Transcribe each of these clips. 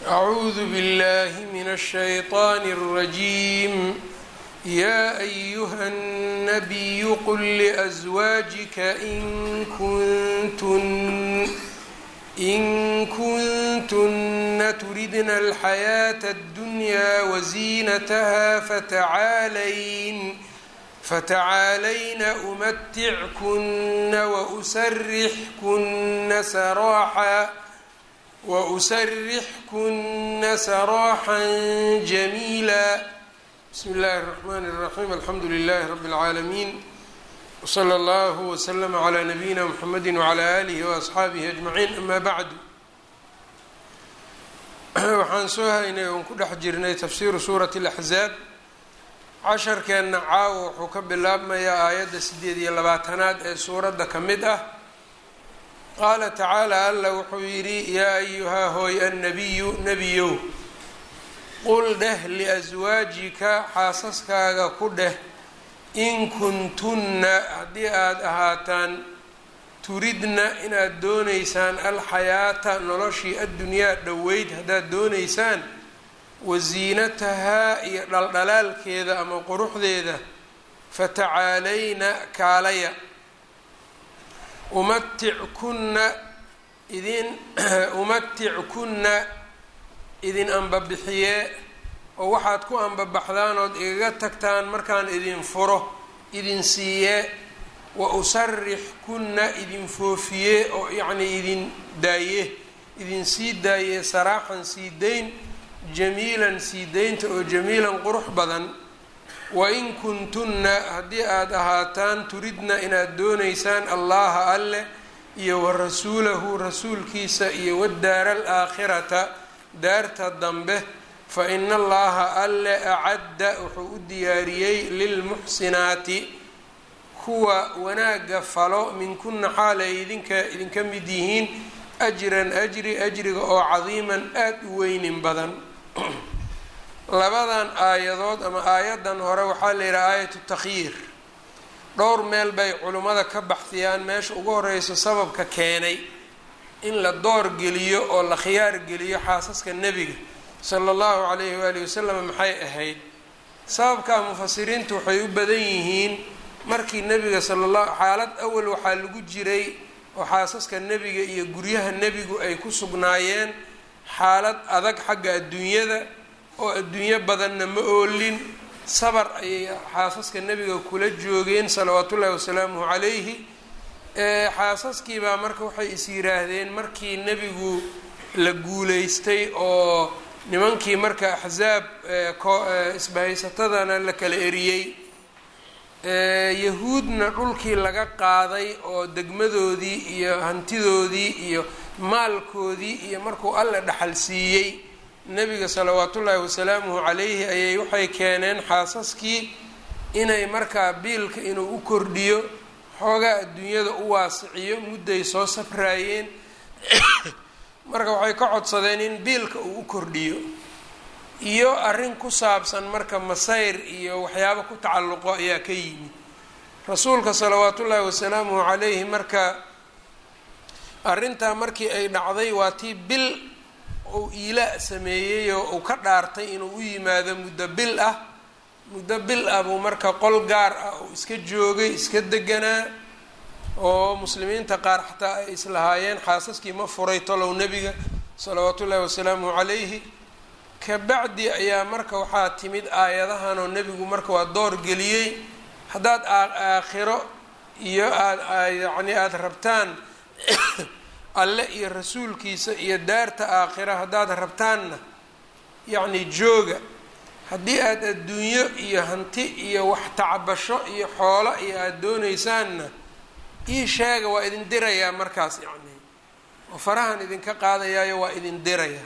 أعوذ بالله من الشيطان الرجيم يا أيها النبي قل لأزواجك إن كنتن إن كنتن تردن الحياة الدنيا وزينتها فتعالين فتعالين أمتعكن وأسرحكن سراحا وأسرحكن سراحا جميلا بسم الله الرحمن الرحيم الحمد لله رب العالمين وصلى الله وسلم على نبيina mحamedi وعlى آlihi وأصxaabihi أجمaعiin ama bعdu waxaan soo haynay oon ku dhex jirnay tafsiru suuraة الأxzaab casharkeenna caawa wuxuu ka bilaabmayaa aayadda sideed iyo labaatanaad ee suuradda ka mid ah qaala tacaalى alla wuxuu yidhi yaa ayuhaa hooy annabiyu nebiyow qul dheh liأswaajika xaasaskaaga ku dheh in kuntunna haddii aada ahaataan turidna inaad doonaysaan alxayaata noloshii addunyaa dhoweyd haddaad doonaysaan wasiinatahaa iyo dhaldhalaalkeeda ama quruxdeeda fatacaalayna kaalaya umatickunna idin umatickunna idin ambabixiyee oo waxaad ku ambabaxdaan ood igaga tagtaan markaan idin furo idin siiyee wa usarix kunna idin foofiyee oo yacnii idin daaye idin sii daayee saraaxan sii dayn jamiilan sii daynta oo jamiilan qurux badan wa in kuntunna haddii aada ahaataan turidna inaad doonaysaan allaha alleh iyo wa rasuulahu rasuulkiisa iyo wadaara alaakhirata daarta dambe fa ina allaha alle acadda wuxuu u diyaariyey lilmuxsinaati kuwa wanaagga falo minkunna xaalay idinka idinka mid yihiin ajran ajri ajriga oo cadiiman aada u weynin badan labadan aayadood ama aayadan hore waxaa la yidhaha aayatu takhyiir dhowr meel bay culimmada ka baxdiyaan meesha ugu horeyso sababka keenay in la door geliyo oo la khiyaar geliyo xaasaska nebiga sala allahu calayhi waalihi wasalam maxay ahayd sababkaa mufasiriintu waxay u badan yihiin markii nebiga sala la xaalad awal waxaa lagu jiray oo xaasaska nebiga iyo guryaha nebigu ay ku sugnaayeen xaalad adag xagga adduunyada oo adduunyo badanna ma oolin sabar ayay xaasaska nebiga kula joogeen salawaatullaahi wasalaamuhu calayhi xaasaskiibaa marka waxay is yiraahdeen markii nebigu la guuleystay oo nimankii marka axsaab isbahaysatadana la kala eriyey yahuudna dhulkii laga qaaday oo degmadoodii iyo hantidoodii iyo maalkoodii iyo markuu alla dhaxal siiyey nebiga salawaatullaahi wasalaamuhu calayhi ayay waxay keeneen xaasaskii inay markaa biilka inuu u kordhiyo xoogaa adduunyada u waasiciyo mudday soo safraayeen marka waxay ka codsadeen in biilka uu u kordhiyo iyo arrin ku saabsan marka masayr iyo waxyaabo ku tacalluqo ayaa ka yimid rasuulka salawaatullaahi wasalaamuhu calayhi marka arrintaa markii ay dhacday waa tii bil uu iila sameeyey oo uu ka dhaartay inuu u yimaado muddo bil ah muddo bil ah buu marka qol gaar ah uu iska joogay iska deganaa oo muslimiinta qaar xataa ay islahaayeen xaasaskii ma furay tolow nebiga salawaatullaahi wasalaamuhu calayhi kabacdi ayaa marka waxaa timid aayadahan oo nebigu marka waa door geliyey haddaad aakhiro iyo aada yacni aada rabtaan alle iyo rasuulkiisa iyo daarta aakhira haddaad rabtaanna yacni jooga haddii aada adduunyo iyo hanti iyo wax tacbasho iyo xoolo iyo aada doonaysaanna ii sheega waa idin dirayaa markaas yacni oo farahan idinka qaadayaayo waa idin dirayaa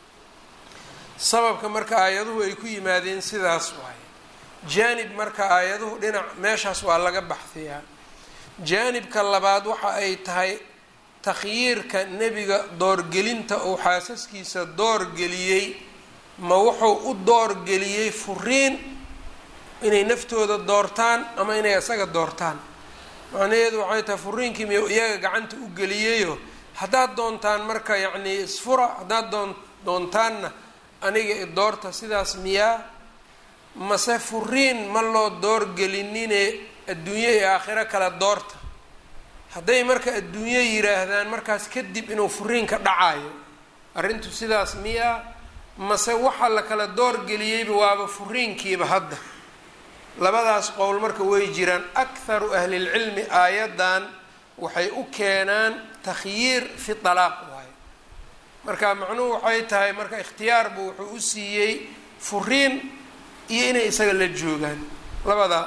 sababka marka aayaduhu ay ku yimaadeen sidaas waaye jaanib marka aayaduhu dhinac meeshaas waa laga baxdiyaa jaanibka labaad waxa ay tahay takhyiirka nebiga doorgelinta uu xaasaskiisa doorgeliyey ma wuxuu u doorgeliyey furiin inay naftooda doortaan ama inay isaga doortaan macnaheedu waxay tahay furiinkii miyuu iyaga gacanta u geliyeyo haddaad doontaan marka yacnii isfura haddaad doon doontaanna aniga i doorta sidaas miyaa mase furiin ma loo doorgelinine adduunyo iyo aakhiro kala doorta hadday marka adduunyo yidhaahdaan markaas kadib inuu furiinka dhacayo arrintu sidaas miyaa mase waxa la kala doorgeliyeyba waaba furiinkiiba hadda labadaas qowl marka way jiraan akharu ahlilcilmi aayaddan waxay u keenaan takhyiir fi talaaq waayo marka macnuhu waxay tahay marka ikhtiyaar buu wuxuu u siiyey furiin iyo inay isaga la joogaan labadaa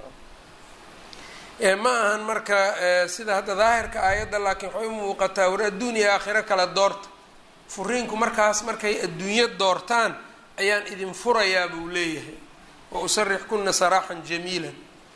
ma ahan marka sida hadda daahirka aayadda laakiin waxay u muuqataa war adduuniya aakhiro kala doorta furiinku markaas markay adduunyo doortaan ayaan idin furayaa buu leeyahay wa usarix kuna saraaxan jamiilan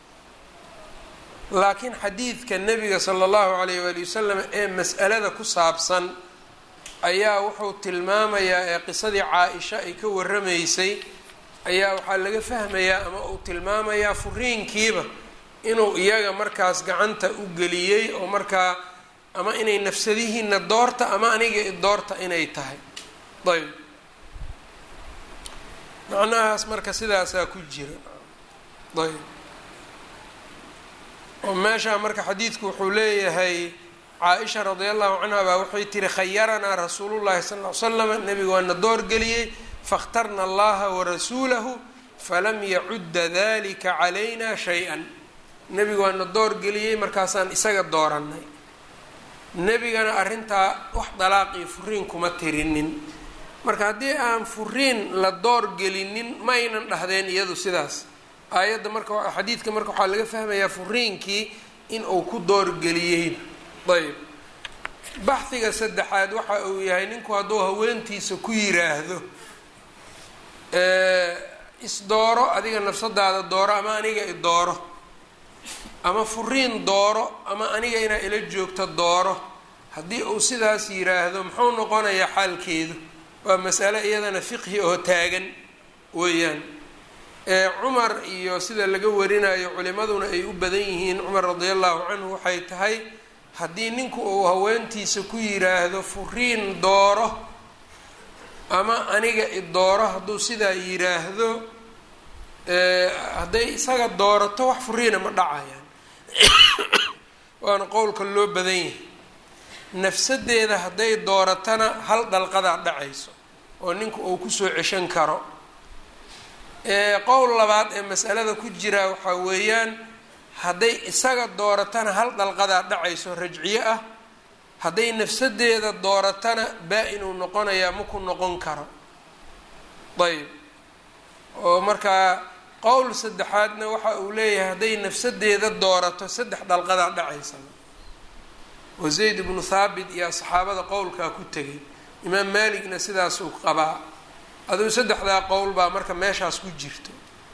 laakiin xadiidka nebiga sala allahu alayh waali wasalam ee mas'alada ku saabsan ayaa wuxuu tilmaamayaa ee qisadii caa-isha ay ka warramaysay ayaa waxaa laga fahmayaa ama uu tilmaamayaa furiinkiiba inuu iyaga markaas gacanta u geliyey oo markaa ama inay nafsadihiina doorta ama aniga doorta inay tahay ayb macnahaas marka sidaasaa ku jira ayb oo meeshaa marka xadiidku wuxuu leeyahay caa-isha radi allahu canha baa waxay tiri khayaranaa rasuulullahi sal ll ly slam nabiga waana doorgeliyey fakhtarna allaha warasuulahu falam yacudda dalika calayna shay-an nebiga waana doorgeliyey markaasaan isaga doorannay nebigana arrintaa wax dalaaq iyo furiin kuma tirinin marka haddii aan furiin la doorgelinin maynan dhahdeen iyadu sidaas aayadda marka xadiidka marka waxaa laga fahmayaa furiinkii in uu ku doorgeliyeyba ayb baxhiga saddexaad waxa uu yahay ninku hadduu haweentiisa ku yiraahdo isdooro adiga nafsadaada dooro ama aniga i dooro ama furiin dooro ama aniga inaa ila joogto dooro haddii uu sidaas yiraahdo muxuu noqonayaa xaalkeedu waa masale iyadana fiqhi oo taagan weeyaan cumar iyo sida laga warinayo culimaduna ay u badan yihiin cumar radi allahu canhu waxay tahay haddii ninku uu haweentiisa ku yiraahdo furiin dooro ama aniga i dooro hadduu sidaa yiraahdo hadday isaga doorato wax furiina ma dhacayaan waana qowlka loo badan yahay nafsadeeda hadday dooratana hal dalqadaa dhacayso oo ninku uu kusoo ceshan karo qowl labaad ee masalada ku jira waxaa weeyaan hadday isaga dooratana hal dalqadaa dhacayso rajciye ah hadday nafsadeeda dooratana baa-inuu noqonayaa maku noqon karo ayb oo markaa qowl saddexaadna waxa uu leeyahay hadday nafsadeeda doorato saddex dalqadaa dhacaysa oo zayd ibnu thaabit iyo saxaabada qowlkaa ku tegay imaam maaligna sidaasuu qabaa aduu saddexdaa qowl baa marka meeshaas ku jirto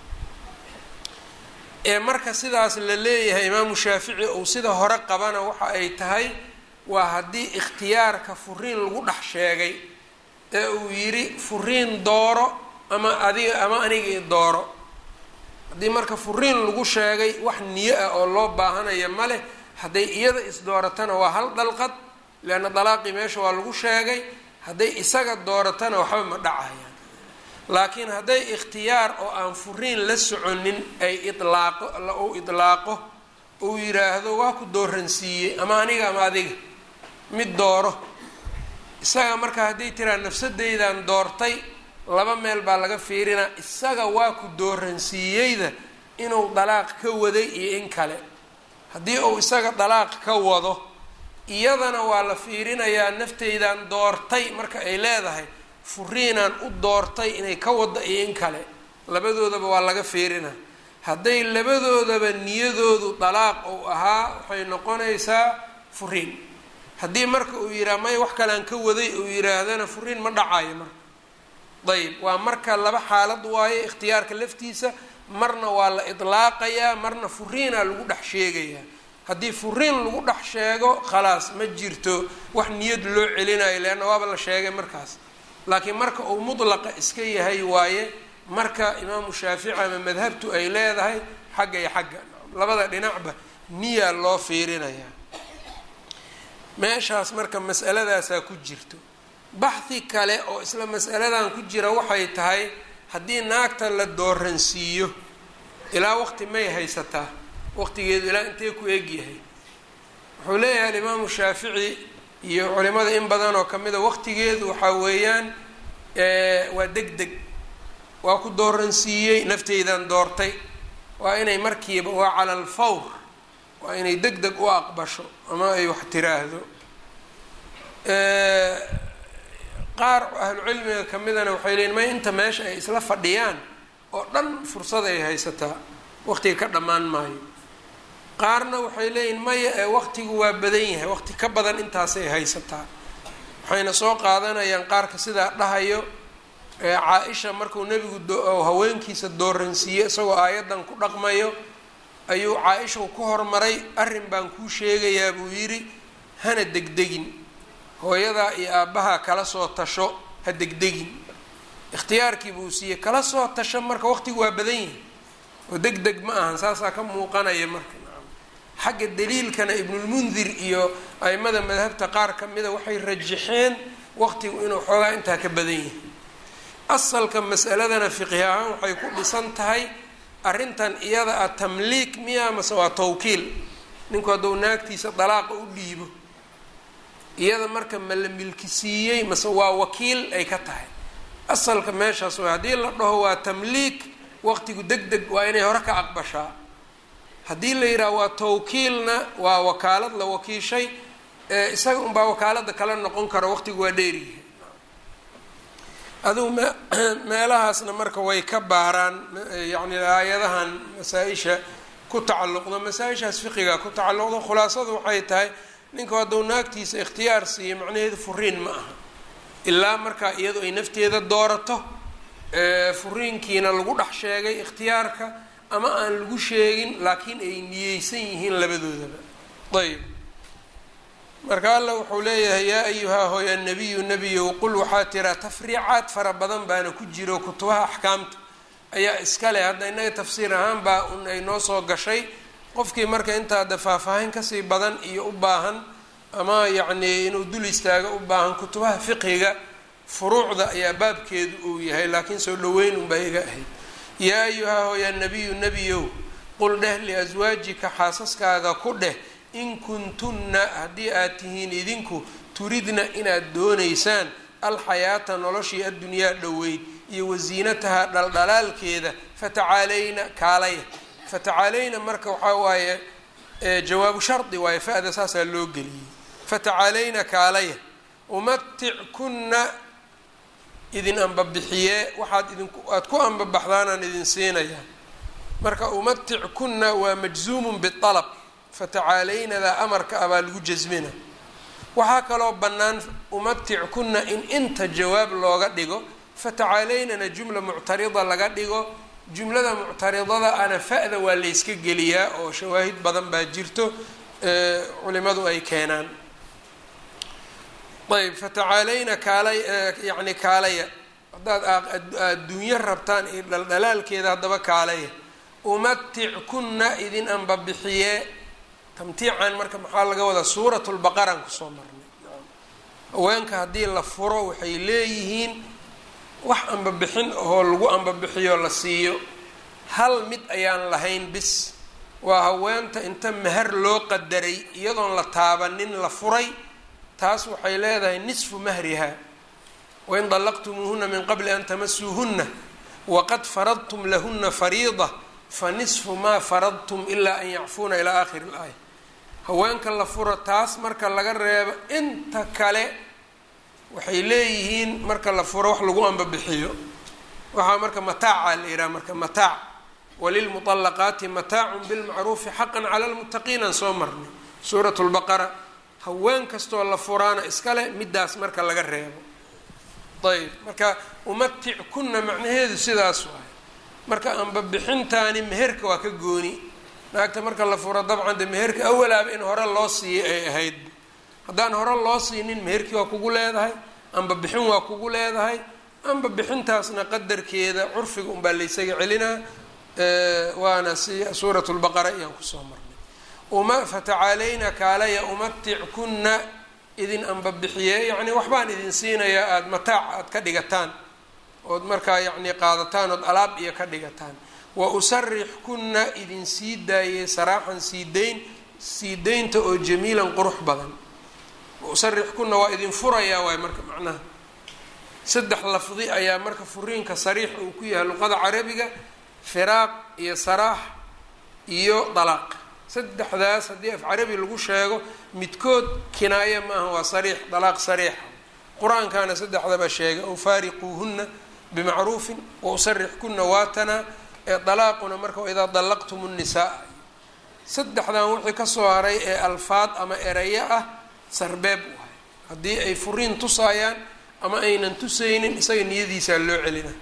ee marka sidaas la leeyahay imaamu shaafici uu sida hore qabana waxa ay tahay waa haddii ikhtiyaarka furiin lagu dhex sheegay ee uu yidhi furiin dooro ama adiga ama aniga i dooro haddii marka furiin lagu sheegay wax niyo ah oo loo baahanaya ma leh hadday iyada isdooratana waa hal dalqad leanna dalaaqii meesha waa lagu sheegay hadday isaga dooratana waxba ma dhacayaan laakiin hadday ikhtiyaar oo aan furiin la soconin ay ilaaqo uu idlaaqo uu yidhaahdo waa ku dooransiiyey ama aniga ama adiga mid dooro isaga marka hadday tiraa nafsadeydan doortay laba meel baa laga fiirinaa isaga waa ku dooransiiyeyda inuu dalaaq ka waday iyo in kale haddii uu isaga dalaaq ka wado iyadana waa la fiirinayaa nafteydan doortay marka ay leedahay furiinaan u doortay inay ka wado iyo in kale labadoodaba waa laga fiirinaa hadday labadoodaba niyadoodu dalaaq uu ahaa waxay noqonaysaa furiin haddii marka uu yidhaha may wax kalean ka waday uu yidhaahdana furiin ma dhacayo marka ayb waa marka laba xaalad waayo ikhtiyaarka laftiisa marna waa la idlaaqayaa marna furiinaa lagu dhex sheegayaa haddii furiin lagu dhex sheego khalaas ma jirto wax niyad loo celinayo leanna waaba la sheegay markaas laakiin marka uu mudlaqa iska yahay waaye marka imaamu shaafici ama madhabtu ay leedahay xagga iyo xagga labada dhinacba niyaa loo fiirinayaa meeshaas marka masaladaasaa ku jirto baxhi kale oo isla masaladan ku jira waxay tahay haddii naagta la dooransiiyo ilaa waqti may haysataa waqtigeedu ilaa intee ku egyahay wuxuu leeyahay alimaamu shaafici iyo culimada in badan oo kamida waqtigeedu waxaa weeyaan waa deg deg waa ku dooransiiyey nafteydan doortay waa inay markiiba waa cala alfawr waa inay deg deg u aqbasho ama ay wax tiraahdo qaar ahlucilmiga kamidana waxay leeyiin may inta meesha ay isla fadhiyaan oo dhan fursad ay haysataa waqtiga ka dhammaan maayo qaarna waxay leeyihin maya ee waqtigu waa badan yahay waqti ka badan intaasay haysataa waxayna soo qaadanayaan qaarka sidaa dhahayo caa-isha markuu nebigu haweenkiisa dooransiiyey isagoo aayaddan ku dhaqmayo ayuu caa-isha ku hormaray arrin baan kuu sheegayaa buu yidhi hana degdegin hooyadaa iyo aabbahaa kala soo tasho ha degdegin ikhtiyaarkii buu siiyey kala soo tasho marka waqtigu waa badan yahay oo deg deg ma ahan saasaa ka muuqanaya marka xagga daliilkana ibnulmundir iyo aimada madhabta qaar kamida waxay rajaxeen waqtigu inuu xoogaa intaa ka badan yahay asalka masaladana fiqhi ahaan waxay ku dhisan tahay arrintan iyada ah tamliik miya mase waa tawkiil ninku hadduu naagtiisa dalaaqa u dhiibo iyada marka ma la milkisiiyey mase waa wakiil ay ka tahay asalka meeshaas way haddii la dhaho waa tamliik waqtigu deg deg waa inay hore ka aqbashaa haddii la yidhaha waa tawkiilna waa wakaalad la wakiishay isaga unbaa wakaalada kala noqon karo waqtigu waa dheeriyahay adugu me meelahaasna marka way ka baaraan yacni aayadahan masaa-isha ku tacalluqdo masaa-ishaas fiqiga ku tacalluqdo khulaasadu waxay tahay ninku hadduu naagtiisa ikhtiyaar siiyo macnaheedu furiin ma aha ilaa markaa iyadu ay nafteeda doorato furiinkiina lagu dhex sheegay ikhtiyaarka ama aan lagu sheegin laakiin ay niyeysan yihiin labadoodaba ayb marka alla wuxuu leeyahay yaa ayuhaa hooya nabiyu nebiyow qul waxaa tiraa tafriicaad fara badan baana ku jiro kutubaha axkaamta ayaa iska leh hadda innaga tafsiir ahaan baa un ay noo soo gashay qofkii marka intaada faahfaahin kasii badan iyo u baahan ama yacnii inuu dul istaago u baahan kutubaha fiqhiga furuucda ayaa baabkeedu uu yahay laakiin soo dhaweyn unbaa iga ahayd yaa ayuhaa hooya nabiyu nebiyow qul dheh liaswaajika xaasaskaaga ku dheh in kuntunna haddii aad tihiin idinku turidna inaad doonaysaan alxayaata noloshii addunyaa dhoweyd iyo wasiinataha dhaldhalaalkeeda fatacaalayna kaalaya fatacaalayna marka waxaa waaye jawaabu shardi waaye fa-da saasaa loo geliyey fatacaalayna kaalaya umatickunna idin ambabixiyee waxaad idinku aada ku ambabaxdaanaan idin siinayaa marka umatickunna waa majzuumun bialab fatacaalaynadaa amarka ah baa lagu jasmina waxaa kaloo bannaan umatickunna in inta jawaab looga dhigo fatacaallaynana jumla muctarida laga dhigo jumlada muctaridada ana fa-da waa layska geliyaa oo shawaahid badan baa jirto culimadu ay keenaan ayb fatacaalayna kaalay yacni kaalaya haddaad adduunyo rabtaan iyo dhaldhalaalkeeda haddaba kaalaya umatickunna idin ambabixiyee tamtiican marka maxaa laga wadaa suurat lbaqaraan kusoo marnay haweenka haddii la furo waxay leeyihiin wax ambabixin oo lagu ambabixiyo la siiyo hal mid ayaan lahayn bis waa haweenta inta mahar loo qadaray iyadoon la taabanin la furay taas waxay leedahay nisfu mahriha wain dallaqtumuuhuna min qabli an tamasuuhunna waqad faradtum lahuna fariida fa nisfu maa faradtum ilaa an yacfuuna ilaa aakhiri ilaaya haweenka la furo taas marka laga reebo inta kale waxay leeyihiin marka la furo wax lagu ambabixiyo waxaa marka mataaca la yidhaha marka mataac walilmuطalaqaati mataacun bilmacruufi xaqan cala lmuttaqiin aan soo marnay suurat lbaqara haween kastoo la furaana iskale midaas marka laga reebo ayb marka umatic kunna macnaheedu sidaas waay marka ambabixintaani meherka waa ka gooni naagta marka la furo dabcan de meherka awalaaba in hore loo siiyay ay ahayd haddaan hore loo siinin meherkii waa kugu leedahay amba bixin waa kugu leedahay amba bixintaasna qadarkeeda curfiga unbaa laysaga celinaa waana si suurat lbaqara ayaan kusoo marnay uma fatacaalayna kaalaya umatickunna idin anbabixiye yacni waxbaan idin siinayaa aada mataac aada ka dhigataan ood markaa yacni qaadataan ood alaab iyo ka dhigataan wa usarix kunna idin sii daayey saraaxan sii dayn sii daynta oo jamiilan qurux badan wa usarix kunna waa idin furayaa waay marka macnaha saddex lafdi ayaa marka furiinka sariix uu ku yahay luqada carabiga firaaq iyo saraax iyo dalaaq saddexdaas haddii af carabi lagu sheego midkood kinaaye maaha waa sariix dalaaq sariixa qur-aankaana saddexdaba sheegay ow faariquuhunna bimacruufin wa usarix kunna waatanaa ee dalaaquna marka idaa dallaqtum nnisaa saddexdan wixii kasoo haray ee alfaad ama erayo ah sarbeeb u ahay haddii ay furiin tusaayaan ama aynan tusaynin isaga niyadiisaa loo celina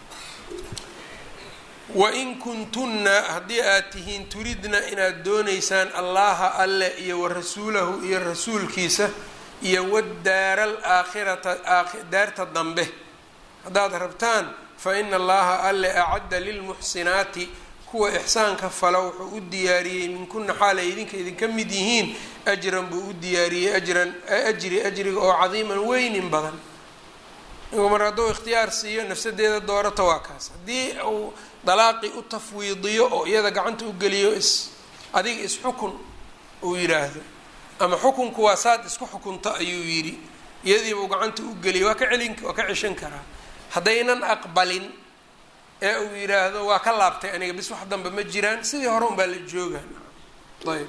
wain kuntunna haddii aad tihiin turidna inaad doonaysaan allaha alle iyo wa rasuulahu iyo rasuulkiisa iyo wadaara alaakhirata daarta dambe haddaad rabtaan fa ina allaha alle acadda lilmuxsinaati kuwa ixsaanka fala wuxuu u diyaariyey minkuna xaal ay idinka idinka mid yihiin ajran buu u diyaariyey ajran ajri ajriga oo cadiiman weynin badan inku mar hadduu ikhtiyaar siiyo nafsadeeda doorata waa kaas haddii uu dalaaqi u tafwiidiyo oo iyada gacanta u geliyo is adiga isxukun uu yidhaahdo ama xukunku waa saad isku xukunta ayuu yidhi iyadiibuu gacanta u geliyay waa ka celin waa ka ceshan karaa haddaynan aqbalin ee uu yidhaahdo waa ka laabtay aniga bis wax dambe ma jiraan sidii hore unbaa la joogaan ayb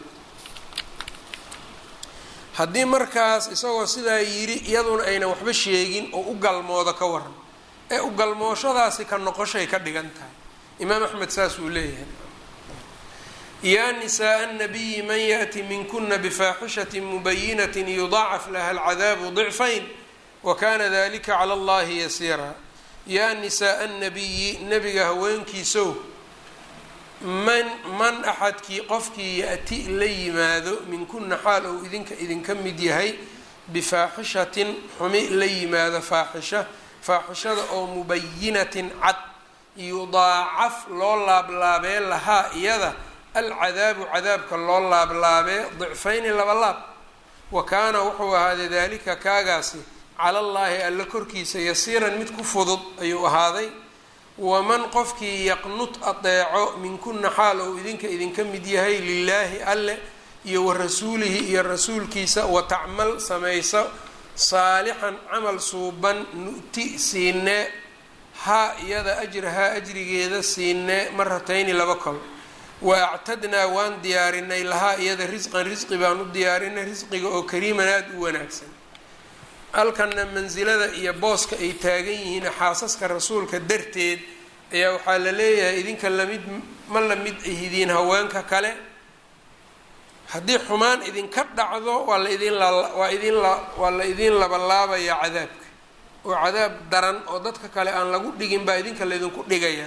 haddii markaas isagoo sidaa yidhi iyaduna aynan waxba sheegin oo u galmoodo ka waran ee u galmooshadaasi ka noqoshay ka dhigan tahay imaam axmed saas uu leeyahay yaa nisaءa الnabiyi man yaأti minkuna bfaaxishaة mubayinaة yudaacaf laha اlcadaabu ضicfayn wakana dalika calى اllahi yasiira yaa nisaءa الnabiyi nebiga haweenkiisow man man axadkii qofkii ya-ti la yimaado minkuna xaal ou idinka idinka mid yahay bifaaxishatin xumi la yimaado faaxisha faaxishada oo mubayinatin cad yudaacaf loo laablaabee lahaa iyada alcadaabu cadaabka loo laablaabee dicfayni laba laab wa kaana wuxuu ahaaday daalika kaagaasi cala allaahi alla korkiisa yasiiran mid ku fudud ayuu ahaaday waman qofkii yaqnut adeeco minkuna xaal ou idinka idinka mid yahay lilaahi alle iyo wa rasuulihi iyo rasuulkiisa wa tacmal samayso saalixan camal suuban nu'ti siinee haa iyada ajrahaa ajrigeeda siinee maratayni laba kol wa actadnaa waan diyaarinay lahaa iyada risqan risqi baan u diyaarinay risqiga oo kariiman aada u wanaagsan halkanna mansilada iyo booska ay taagan yihiin xaasaska rasuulka darteed ayaa waxaa la leeyahay idinka lamid ma la mid ahidiin haweenka kale haddii xumaan idinka dhacdo waa la idin waa idin waa la idin labalaabayaa cadaabka oo cadaab daran oo dadka kale aan lagu dhigin baa idinka laydinku dhigayaa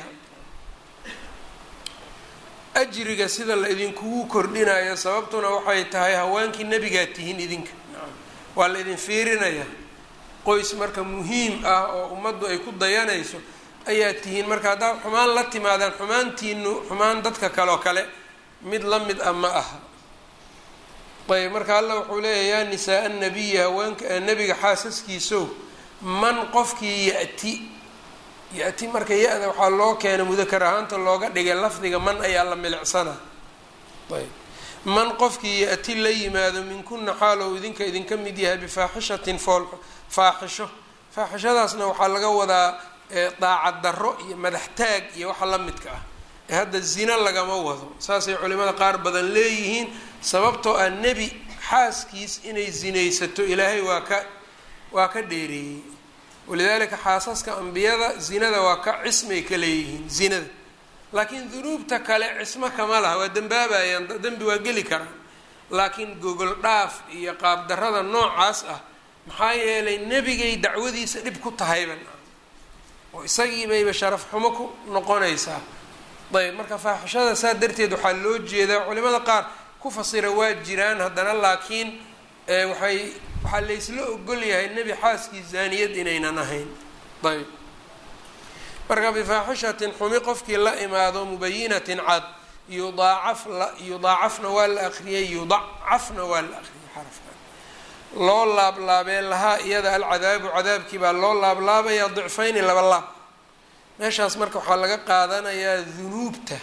ajriga sida la idinkugu kordhinayo sababtuna waxay tahay haweenkii nebigaa tihiin idinka waa la idin fiirinayaa qoys marka muhiim ah oo ummaddu ay ku dayanayso ayaa tihiin marka haddaad xumaan la timaadaan xumaantiinu xumaan dadka kaleo kale mid la mid ah ma aha ayb marka alla wuxuu leeyahy yaa nisaa annabiyi haweenka nebiga xaasaskiisow man qofkii ya-ti ya-ti marka ya-da waxaa loo keenay mudakar ahaanta looga dhigay lafdiga man ayaa la milicsana ayb man qofkii ya-ti la yimaado minkuna xaalow idinka idinka mid yahay bifaaxishatin fool faaxisho faaxishadaasna waxaa laga wadaa daacad darro iyo madax taag iyo waxa la midka ah ee hadda zina lagama wado saasay culimada qaar badan leeyihiin sababtoo ah nebi xaaskiis inay zinaysato ilaahay waa ka waa ka dheereeyey walidaalika xaasaska ambiyada zinada waa ka cismay ka leeyihiin zinada laakiin dunuubta kale cismo kama laha waa dembaabayaan dembi waa geli karaan laakiin gogol dhaaf iyo qaabdarrada noocaas ah maxaa yeelay nebigay dacwadiisa dhib ku tahayban oo isagii bayba sharaf xumo ku noqonaysaa ayb marka faaxishada saa darteed waxaa loo jeedaa culimada qaar ku fasira waa jiraan haddana laakiin waxay waxaa laysla ogol yahay nebi xaaskii zaaniyad inaynan ahayn ayb marka bifaaxishatin xumi qofkii la imaado mubayinatin cad yudaacaf yudaacafna waa la akriyay yudacafna waa la akriyay xarafkan loo laablaabee lahaa iyada alcadaabu cadaabkii baa loo laablaabayaa dicfayni laba laab meeshaas marka waxaa laga qaadanayaa dunuubta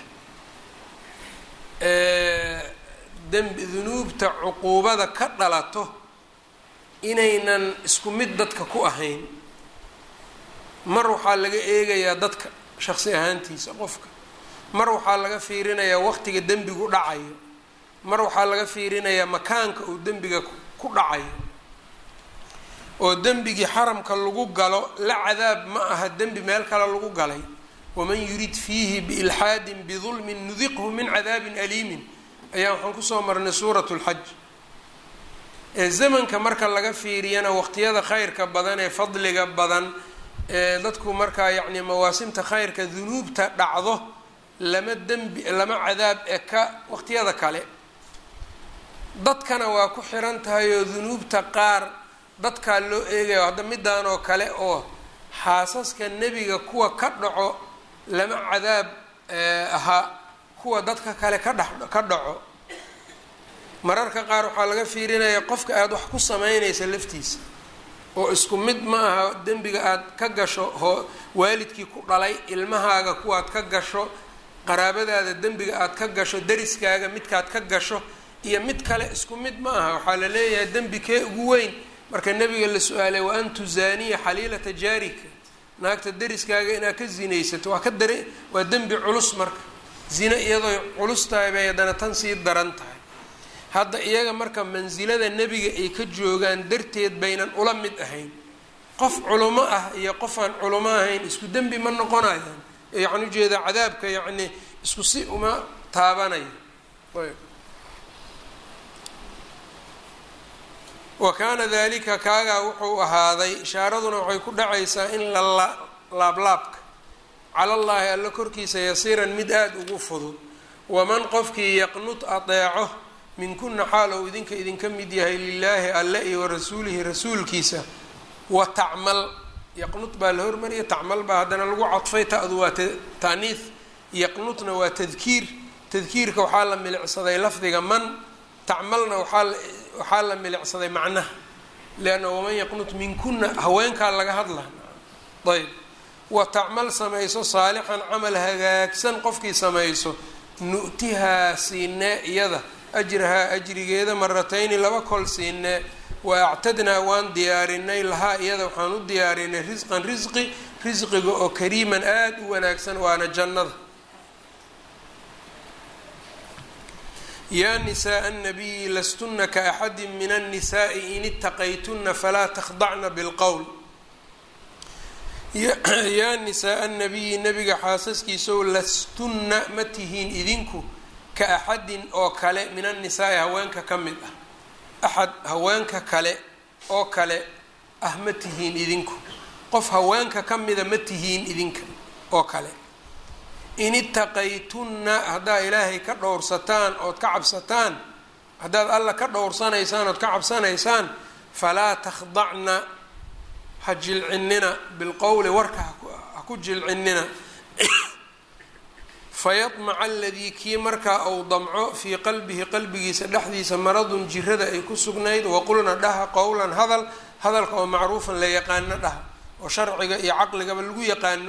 dembi dunuubta cuquubada ka dhalato inaynan isku mid dadka ku ahayn mar waxaa laga eegayaa dadka shaqsi ahaantiisa qofka mar waxaa laga fiirinayaa waqtiga dembigu dhacayo mar waxaa laga fiirinayaa makaanka uu dembiga ku dhacayo oo dembigii xaramka lagu galo la cadaab ma aha dembi meel kale lagu galay waman yurid fiihi biilxaadin bidulmin nudiqhu min cadaabin aliimin ayaa waxaan kusoo marnay suurat lxaj ee zamanka marka laga fiiriyana waqtiyada khayrka badan ee fadliga badan ee dadku markaa yacni mawaasimta khayrka dunuubta dhacdo lama dembi lama cadaab eka waqtiyada kale dadkana waa ku xiran tahay oo dunuubta qaar dadkaa loo eegayo hadda midaan oo kale oo xaasaska nebiga kuwa ka dhaco lama cadaab ahaa kuwa dadka kale ka dhex ka dhaco mararka qaar waxaa laga fiirinaya qofka aada wax ku sameynaysa laftiisa oo isku mid ma aha dembiga aada ka gasho hoo waalidkii ku dhalay ilmahaaga kuwaad ka gasho qaraabadaada dembiga aada ka gasho dariskaaga midkaad ka gasho iyo mid kale isku mid ma aha waxaa la leeyahay dembi kee ugu weyn marka nebiga la su-aalay wa an tuzaaniya xaliilata jaarika naagta dariskaaga inaad ka zinaysato waa ka dare waa dembi culus marka zina iyadoo culus tahay bay haddana tan sii daran tahay hadda iyaga marka mansilada nebiga ay ka joogaan darteed baynan ula mid ahayn qof culimo ah iyo qof aan culimo ahayn isku dembi ma noqonayaan yacni ujeeda cadaabka yacni isku si uma taabanayo wa kaana dalika kaagaa wuxuu ahaaday ishaaraduna waxay ku dhacaysaa in la laablaabka cala llaahi alla korkiisa yasiiran mid aada ugu fudud waman qofkii yaqnud adeeco minkuna xaal ou idinka idinka mid yahay lilaahi alle iyo warasuulihi rasuulkiisa wa tacmal yaqnud baa la hormariya tacmal baa haddana lagu cadfay ta-du waa taaniih yaqnudna waa tadkiir tadkiirka waxaa la milicsaday lafdiga man tacmalna waaa waxaa la milicsaday macnaha leanna waman yaqnut minkuna haweenkaa laga hadlaa ayb wa tacmal samayso saalixan camal hagaagsan qofkii samayso nu'tihaa siinee iyada ajrahaa ajrigeeda maratayni laba kol siinee wa actadnaa waan diyaarinay lahaa iyada waxaan u diyaarinay risqan risqi risqiga oo kariiman aada u wanaagsan waana jannada yaa nisaءa الnabiyi lastuna kaaxadi min الnisaءi in itaqaytuna falaa takhdacna bاlqowl yaa nisaءa الnabiyi nabiga xaasaskiisaow lastunna ma tihiin idinku ka axadin oo kale min annisaai haweenka ka mid ah axad haweenka kale oo kale ah ma tihiin idinku qof haweenka ka mida ma tihiin idinka oo kale in itaqaytunna haddaad ilaahay ka dhowrsataan ood ka cabsataan haddaad alla ka dhowrsanaysaan ood ka cabsanaysaan falaa takhdacna ha jilcinina bilqowli warka ha ku jilcinina fayadmaca aladii kii markaa uu damco fii qalbihi qalbigiisa dhexdiisa maradun jirada ay ku sugnayd waqulna dhaha qowlan hadal hadalka oo macruufan la yaqaano dhaha oo sharciga iyo caqligaba lagu yaqaano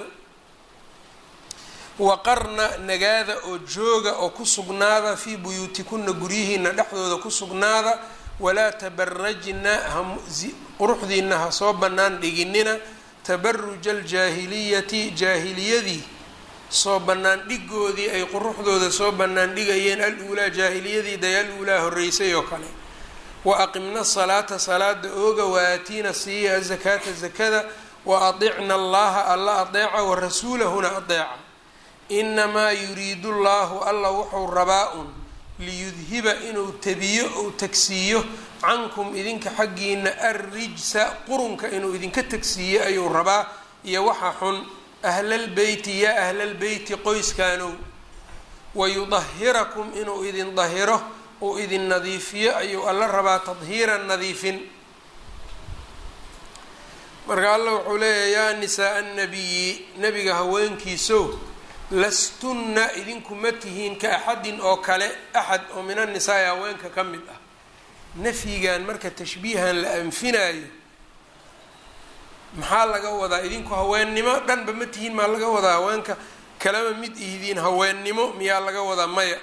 waqarna nagaada oo jooga oo ku sugnaada fii buyuutikuna guryihiina dhexdooda ku sugnaada walaa tabarajna quruxdiina ha soo bannaan dhiginina tabaruja aljaahiliyati jaahiliyadii soo bannaan dhigoodii ay quruxdooda soo bannaan dhigayeen al-uulaa jaahiliyadii day al-uulaa horreysay oo kale wa aqimna salaata salaada ooga wa aatiina siiya azakaata zakada wa adicna allaha alla adeeca wa rasuulahuna adeeca inamaa yuriidu llaahu alla wuxuu rabaa un liyudhiba inuu tabiyo ou tagsiiyo cankum idinka xaggiina arrijsa qurunka inuu idinka tagsiiyo ayuu rabaa iyo waxa xun ahlalbeyti yaa ahlalbeyti qoyskaanow wayudahirakum inuu idin dahiro uu idin nadiifiyo ayuu alla rabaa tadhiiran nadiifin marka alla wuxuu leeyahay yaa nisaaa annabiyi nabiga haweenkiisow lastunna idinku ma tihiin ka axadin oo kale axad oo min annisaai haweenka ka mid ah nafyigan marka tashbiihan la anfinaayo maxaa laga wadaa idinku haweennimo dhanba ma tihiin maa laga wadaa haweenka kalama mid ihdiin haweennimo miyaa laga wadaa maya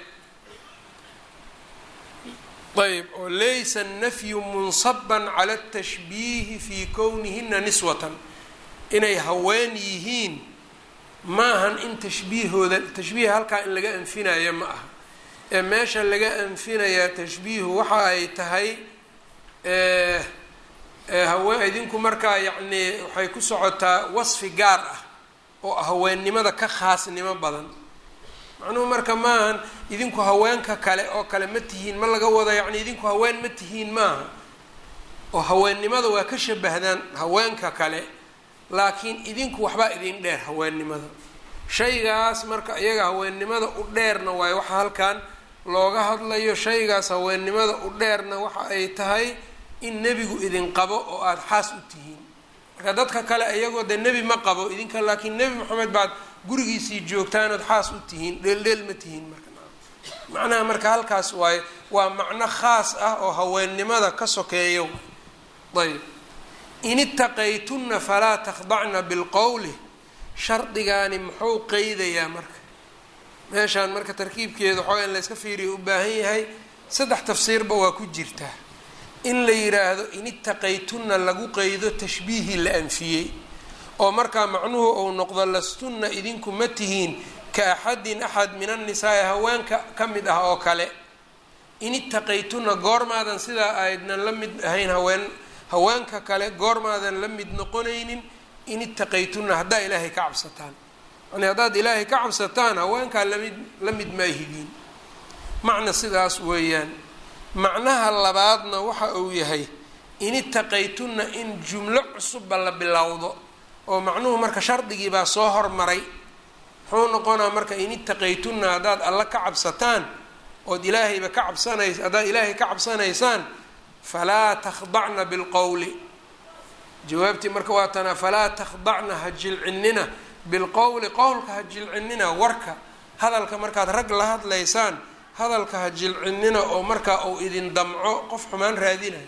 ayb oo laysa annafyu munsaban cala atashbiihi fii kownihina niswatan inay haween yihiin maahan in tashbiihooda tashbiiha halkaa in laga anfinaya ma aha ee meesha laga anfinayaa tashbiihu waxa ay tahay hawe idinku markaa yacnii waxay ku socotaa wasfi gaar ah oo haweennimada ka khaasnimo badan macnuhu marka maahan idinku haweenka kale oo kale ma tihiin ma laga wado yacni idinku haween ma tihiin maaha oo haweennimada waa ka shabahdaan haweenka kale laakiin idinku waxbaa idin dheer haweennimada shaygaas marka iyaga haweennimada u dheerna waayo waxa halkan looga hadlayo shaygaas haweennimada u dheerna waxa ay tahay in nebigu idin qabo oo aada xaas u tihiin marka dadka kale iyagoo dee nebi ma qabo idinka laakiin nebi moxamed baad gurigiisii joogtaan ood xaas u tihiin dheeldheel ma tihiin marka macnaha marka halkaas waaye waa macno khaas ah oo haweennimada ka sokeeyo ayb in itaqaytunna falaa takhdacna bilqowli shardigaani muxuu qeydayaa marka meeshaan marka tarkiibkeeda waxooga in layska fiiriyo u baahan yahay saddex tafsiirba waa ku jirtaa in la yiraahdo in itaqaytunna lagu qeydo tashbiihii la anfiyey oo markaa macnuhu uu noqdo lastunna idinku ma tihiin ka axadin axad min annisaai haweenka ka mid ah oo kale in itaqaytunna goormaadan sidaa aydnan la mid ahayn haween haweenka kale goormaadan la mid noqonaynin in itaqaytunna haddaa ilaahay ka cabsataan yani haddaad ilaahay ka cabsataan haweenkaa lamid la mid maahidiin macna sidaas weeyaan macnaha labaadna waxa uu yahay in itaqaytunna in jumlo cusubba la bilowdo oo macnuhu marka shardigii baa soo hormaray muxuu noqonaa marka in itaqaytunna haddaad alla ka cabsataan ood ilaahayba ka cabsanays haddaad ilaahay ka cabsanaysaan falaa takhdacna bilqowli jawaabtii marka waa tanaa falaa takhdacna ha jilcinina bilqowli qowlka ha jilcinina warka hadalka markaad rag la hadlaysaan hadalka ha jilcinina oo markaa uu idin damco qof xumaan raadinayo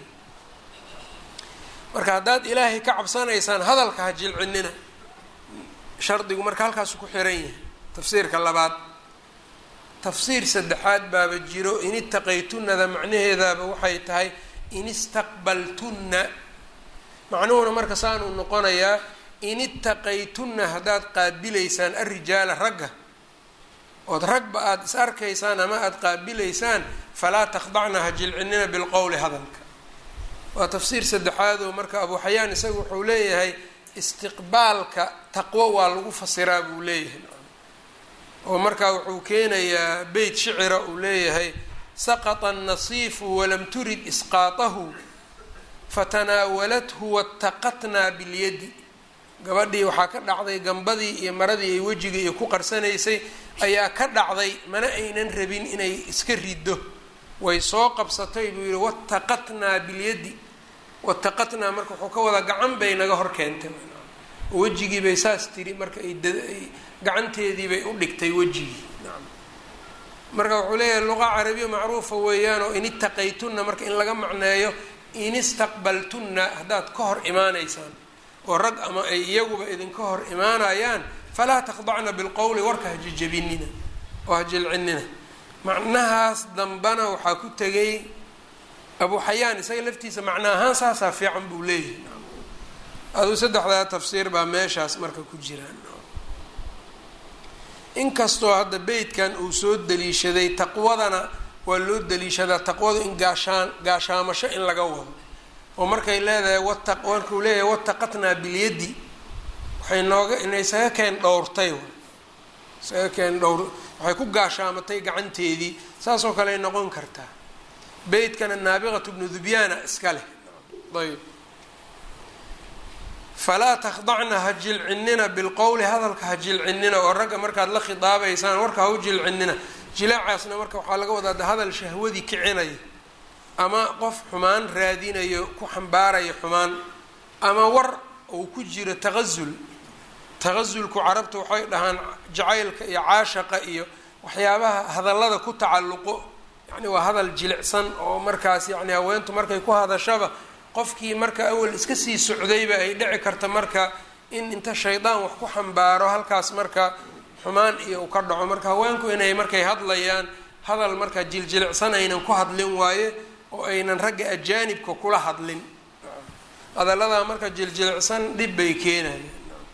marka haddaad ilaahay ka cabsanaysaan hadalka ha jilcinina shardigu marka halkaasu ku xiran yahay tafsiirka labaad tafsiir saddexaad baaba jiro in itaqaytunnada macnaheedaaba waxay tahay in istaqbaltunna macnuhuna marka saanuu noqonayaa in itaqaytunna haddaad qaabilaysaan arrijaala ragga ood ragba aada is arkaysaan ama aada qaabilaysaan falaa takhdacna ha jilcinina bilqowli hadalka waa tafsiir saddexaad oo marka abu xayaan isaga wuxuu leeyahay istiqbaalka taqwo waa lagu fasiraa buu leeyahay oo markaa wuxuu keenayaa beyt shicira uu leeyahay saqطa الnasiifu walam turid isqaatahu fatanaawalathu wataqatnaa bilyadi gabadhii waxaa ka dhacday gambadii iyo maradii ay wejiga iyo ku qarsanaysay ayaa ka dhacday mana aynan rabin inay iska riddo way soo qabsatay buu yihi wataqatnaa bilyadi wataqatnaa marka wuxuu ka wadaa gacan bay naga hor keentay oo wejigii bay saas tiri marka ay gacanteedii bay u dhigtay wejigii marka wuxuu leeyahay luqa carabiya macruufa weeyaan oo in itaqaytunna marka in laga macneeyo in istaqbaltunna haddaad ka hor imaanaysaan oo rag ama ay iyaguba idinka hor imaanayaan falaa takhdacna bilqowli warka ha jejebinina oo ha jilcinina macnahaas dambana waxaa ku tegay abu xayaan isaga laftiisa macna ahaan saasaa fiican buu leeyahay aduu saddexdaa tafsiir baa meeshaas marka ku jiraan inkastoo hadda beytkan uu soo daliishaday taqwadana waa loo daliishadaa taqwadu in gaashaan gaashaamasho in laga wado oo markay leedahay wata markuu leeyahay wataqatnaa bilyadi waxay nooga inay isaga keen dhowrtay isaga keen dhowr waxay ku gaashaamatay gacanteedii saasoo kale ay noqon kartaa beytkana naabiqatu bnu dubyaana iska leh ayb falaa takhdacna ha jilcinina bilqowli hadalka ha jilcinina oo ragga markaad la khidaabaysaan warka ha u jilcinina jilaacaasna marka waxaa laga wadaa de hadal shahwadii kicinaya ama qof xumaan raadinayo ku xambaaraya xumaan ama war uu ku jiro taqasul taqasulku carabta waxay dhahaan jacaylka iyo caashaqa iyo waxyaabaha hadallada ku tacalluqo yani waa hadal jilicsan oo markaas yani haweentu markay ku hadashaba qofkii marka awal iska sii socdayba ay dhici karta marka in inta shaydaan wax ku xambaaro halkaas marka xumaan iyo uu ka dhaco marka haweenku inay markay hadlayaan hadal marka jiljilicsan aynan ku hadlin waaye oo aynan ragga ajaanibka kula hadlin hadalladaa marka jiljilicsan dhib bay keenayaan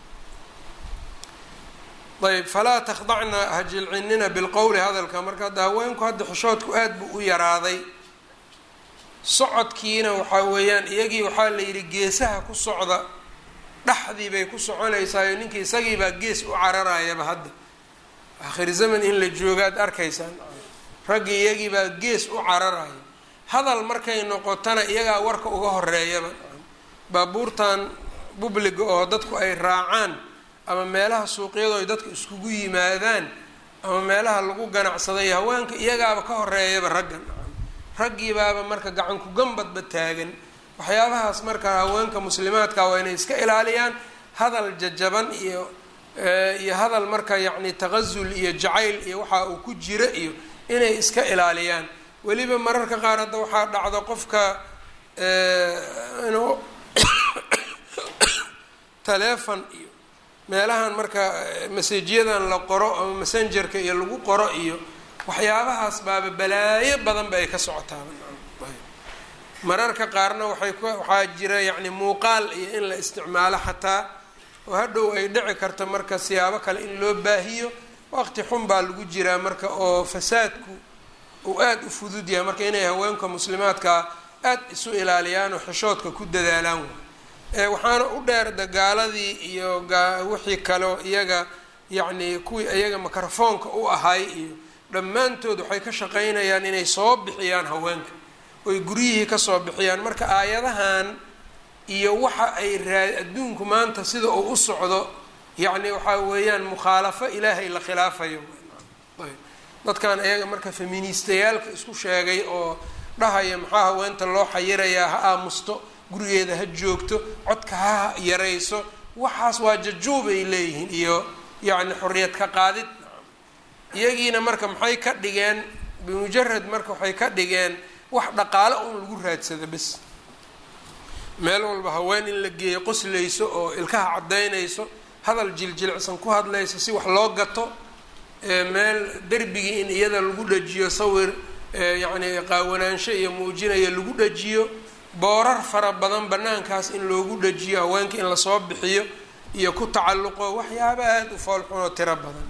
ayb falaa takhdacna ha jilcinina bilqowli hadalka marka hadda haweenku hadda xishoodku aada buu u yaraaday socodkiina waxaa weeyaan iyagii waxaa la yidhi geesaha ku socda dhexdii bay ku soconaysaayo ninkii isagiibaa gees u cararayaba hadda akhir zaman in la joogaad arkaysaan raggii iyagiibaa gees u cararaya hadal markay noqotana iyagaa warka uga horeeyaba baabuurtan bubliga oo dadku ay raacaan ama meelaha suuqyadu ay dadku iskugu yimaadaan ama meelaha lagu ganacsaday haweenka iyagaaba ka horeeyaba raggan raggiibaaba marka gacanku gambadba taagan waxyaabahaas marka haweenka muslimaadka waa inay iska ilaaliyaan hadal jajaban iyo iyo hadal marka yacni taqasul iyo jacayl iyo waxa uu ku jira iyo inay iska ilaaliyaan weliba mararka qaar hadda waxaa dhacdo qofka inuu taleefon iyo meelahan marka masajyadan la qoro ama messengerka iyo lagu qoro iyo waxyaabahaas baaba balaayo badanba ay ka socotaa mararka qaarna waxay ku waxaa jira yacni muuqaal iyo in la isticmaalo xataa oo hadhow ay dhici karta marka siyaabo kale in loo baahiyo waqti xun baa lagu jiraa marka oo fasaadku uu aada u fudud yahay marka inay haweenka muslimaadka aada isu ilaaliyaan oo xishoodka ku dadaalaan waay waxaana u dheer dagaaladii iyo wixii kaleo iyaga yacni kuwii iyaga mikrofoonka u ahay iyo dhammaantood waxay ka shaqaynayaan inay soo bixiyaan haweenka oy guryihii kasoo bixiyaan marka aayadahan iyo waxa ay raa adduunku maanta sida uu u socdo yacni waxaa weeyaan mukhaalafo ilaahay la khilaafayo ayb dadkan iyaga marka feministayaalka isku sheegay oo dhahaya maxaa haweenta loo xayirayaa ha aamusto gurigeeda ha joogto codka ha yarayso waxaas waa jajuub ay leeyihiin iyo yacni xorriyad ka qaadid iyagiina marka maxay ka dhigeen bimujarad marka waxay ka dhigeen wax dhaqaalo un lagu raadsado bes meel walba haween in la geeyo qoslayso oo ilkaha caddaynayso hadal jiljilicsan ku hadlayso si wax loo gato meel derbigii in iyada lagu dhajiyo sawir yacni qaawanaansho iyo muujinaya lagu dhajiyo boorar fara badan banaankaas in loogu dhajiyo haweenka in lasoo bixiyo iyo ku tacalluqo waxyaaba aada u foolxunoo tiro badan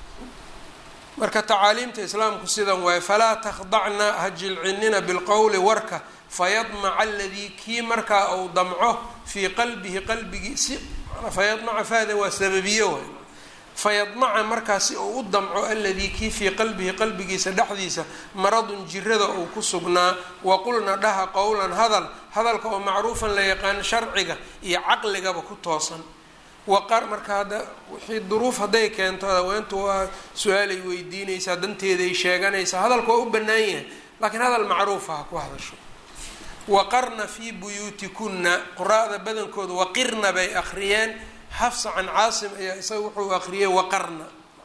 marka tacaaliimta islaamku sidan waaye falaa takhdacna ha jilcinina bilqowli warka fayadmaca aladii kii markaa uu damco fii qalbihi qalbigii si fayadmaca faada waa sababiyo waay fayadmaca markaa si uu u damco aladii kii fii qalbihi qalbigiisa dhexdiisa maradun jirada uu ku sugnaa waqulna dhaha qowlan hadal hadalka oo macruufan la yaqaan sharciga iyo caqligaba ku toosan waqar marka hadda wixii duruuf hadday keento haweentu waa su-aalay weydiinaysaa danteeday sheeganaysaa hadalka waa u bannaan yahay laakiin hadal macruufa ha ku hadasho waqarna fii buyuutikunna quraa'da badankooda waqirna bay akhriyeen xafsa can caasim ayaa isaga wuxuu akhriyey waqarna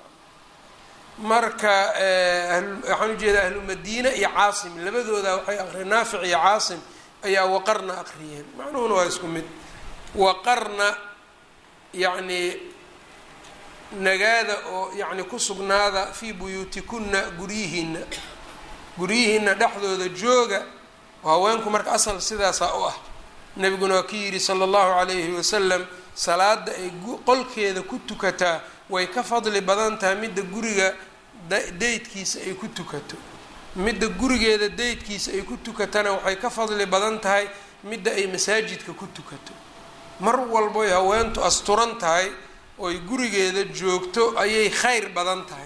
marka waxaan ujeeda ahlu madiina iyo caasim labadooda waxay akhriyeen naafic iyo caasim ayaa waqarna akhriyeen macnuhuna waa isku mid waqarna yacni nagaada oo yacni ku sugnaada fii buyuutikunna guryihiina guryihiina dhexdooda jooga oo haweenku marka asal sidaasaa u ah nebiguna waa ki yidhi sala allahu calayhi wasalam salaada ay qolkeeda ku tukataa way ka fadli badan tahay midda guriga daydkiisa ay ku tukato midda gurigeeda daydkiisa ay ku tukatana waxay ka fadli badan tahay midda ay masaajidka ku tukato mar walboy haweentu asturan tahay oy gurigeeda joogto ayay khayr badan tahay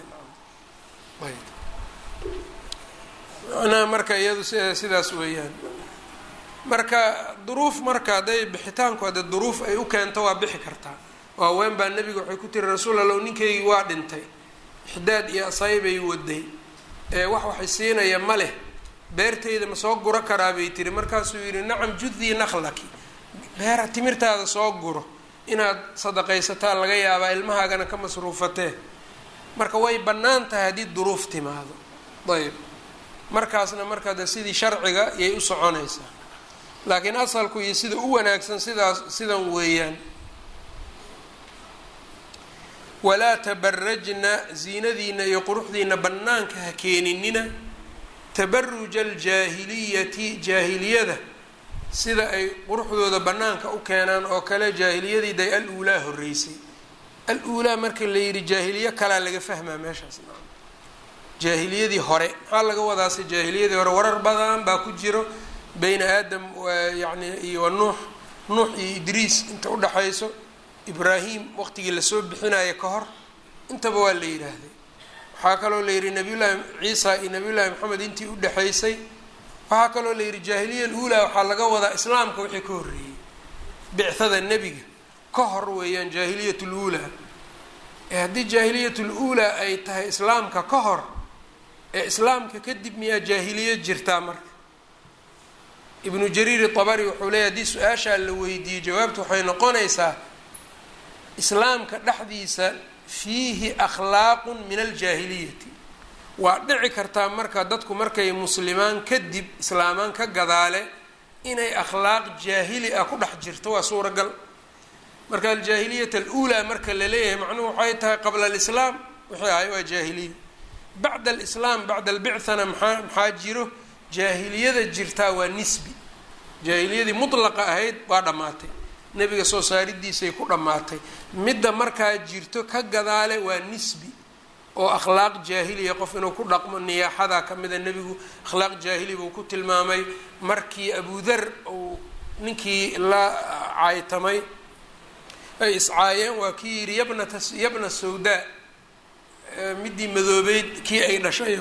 macnaha marka iyadu sidaas weeyaan marka duruuf marka hadday bixitaanku hadde duruuf ay u keento waa bixi kartaa oo haween baa nebiga waxay ku tiri rasuul allow ninkaygii waa dhintay ixdaad iyo asaybay waday ee wax waxay siinaya ma leh beertayda ma soo guro karaa bay tiri markaasuu yidhi nacam judii nakhlaki beera timirtaada soo guro inaad sadaqaysataa laga yaabaa ilmahaagana ka masruufatee marka way bannaan tahay haddii duruuf timaado ayb markaasna markaa de sidii sharciga yay u soconaysaa laakiin asalku iyo sida u wanaagsan sidaas sidan weeyaan walaa tabarajna ziinadiina iyo quruxdiina bannaanka ha keeninina tabaruja aljaahiliyati jaahiliyada sida ay quruxdooda bannaanka u keenaan oo kale jaahiliyadii day al-uulaa horreysay al-uulaa marka la yidhi jaahiliye kalaa laga fahmaa meeshaas jaahiliyadii hore maxaa laga wadaase jaahiliyadii hore warar badan baa ku jiro beyna aadam yani iyo nuux nuux iyo idriis inta udhaxayso ibraahim waqtigii lasoo bixinayo ka hor intaba waa la yidhaahday waxaa kaloo la yidhi nabiyullaahi ciisa iyo nabiyullaahi maxamed intii udhexaysay waxaa kaloo la yidhi jaahiliya aluulaa waxaa laga wadaa islaamka wixii ka horreeyey bicthada nebiga ka hor weeyaan jaahiliyat luulaa ee haddii jaahiliyat luulaa ay tahay islaamka ka hor ee islaamka kadib miyaa jaahiliya jirtaa marka ibnu jariir abari wuxuu leeyahy haddii su-aashaa la weydiiyey jawaabtu waxay noqonaysaa islaamka dhexdiisa fiihi akhlaaqun min aljaahiliyati waa dhici kartaa marka dadku markay muslimaan kadib islaamaan ka gadaale inay akhlaaq jaahili ah ku dhex jirto waa suuragal marka aljaahiliyat aluulaa marka la leeyahay macnuhu waxay tahay qabla alislaam wixii ahay waa jaahiliya bacda alislaam bacda albicthana maxaa maxaa jiro jaahiliyada jirtaa waa nisbi jaahiliyadii mutlaqa ahayd waa dhammaatay nebiga soo saaridiisay ku dhammaatay midda markaa jirto ka gadaale waa nisbi oo akhlaaq jaahiliya qof inuu ku dhaqmo niyaaxadaa ka mida nebigu akhlaaq jaahili buu ku tilmaamay markii abudar uu ninkii la caaytamay ay iscaayeen waa kii yidhi yabnata yabna sawdaa midii madoobeyd kii ay dhashayo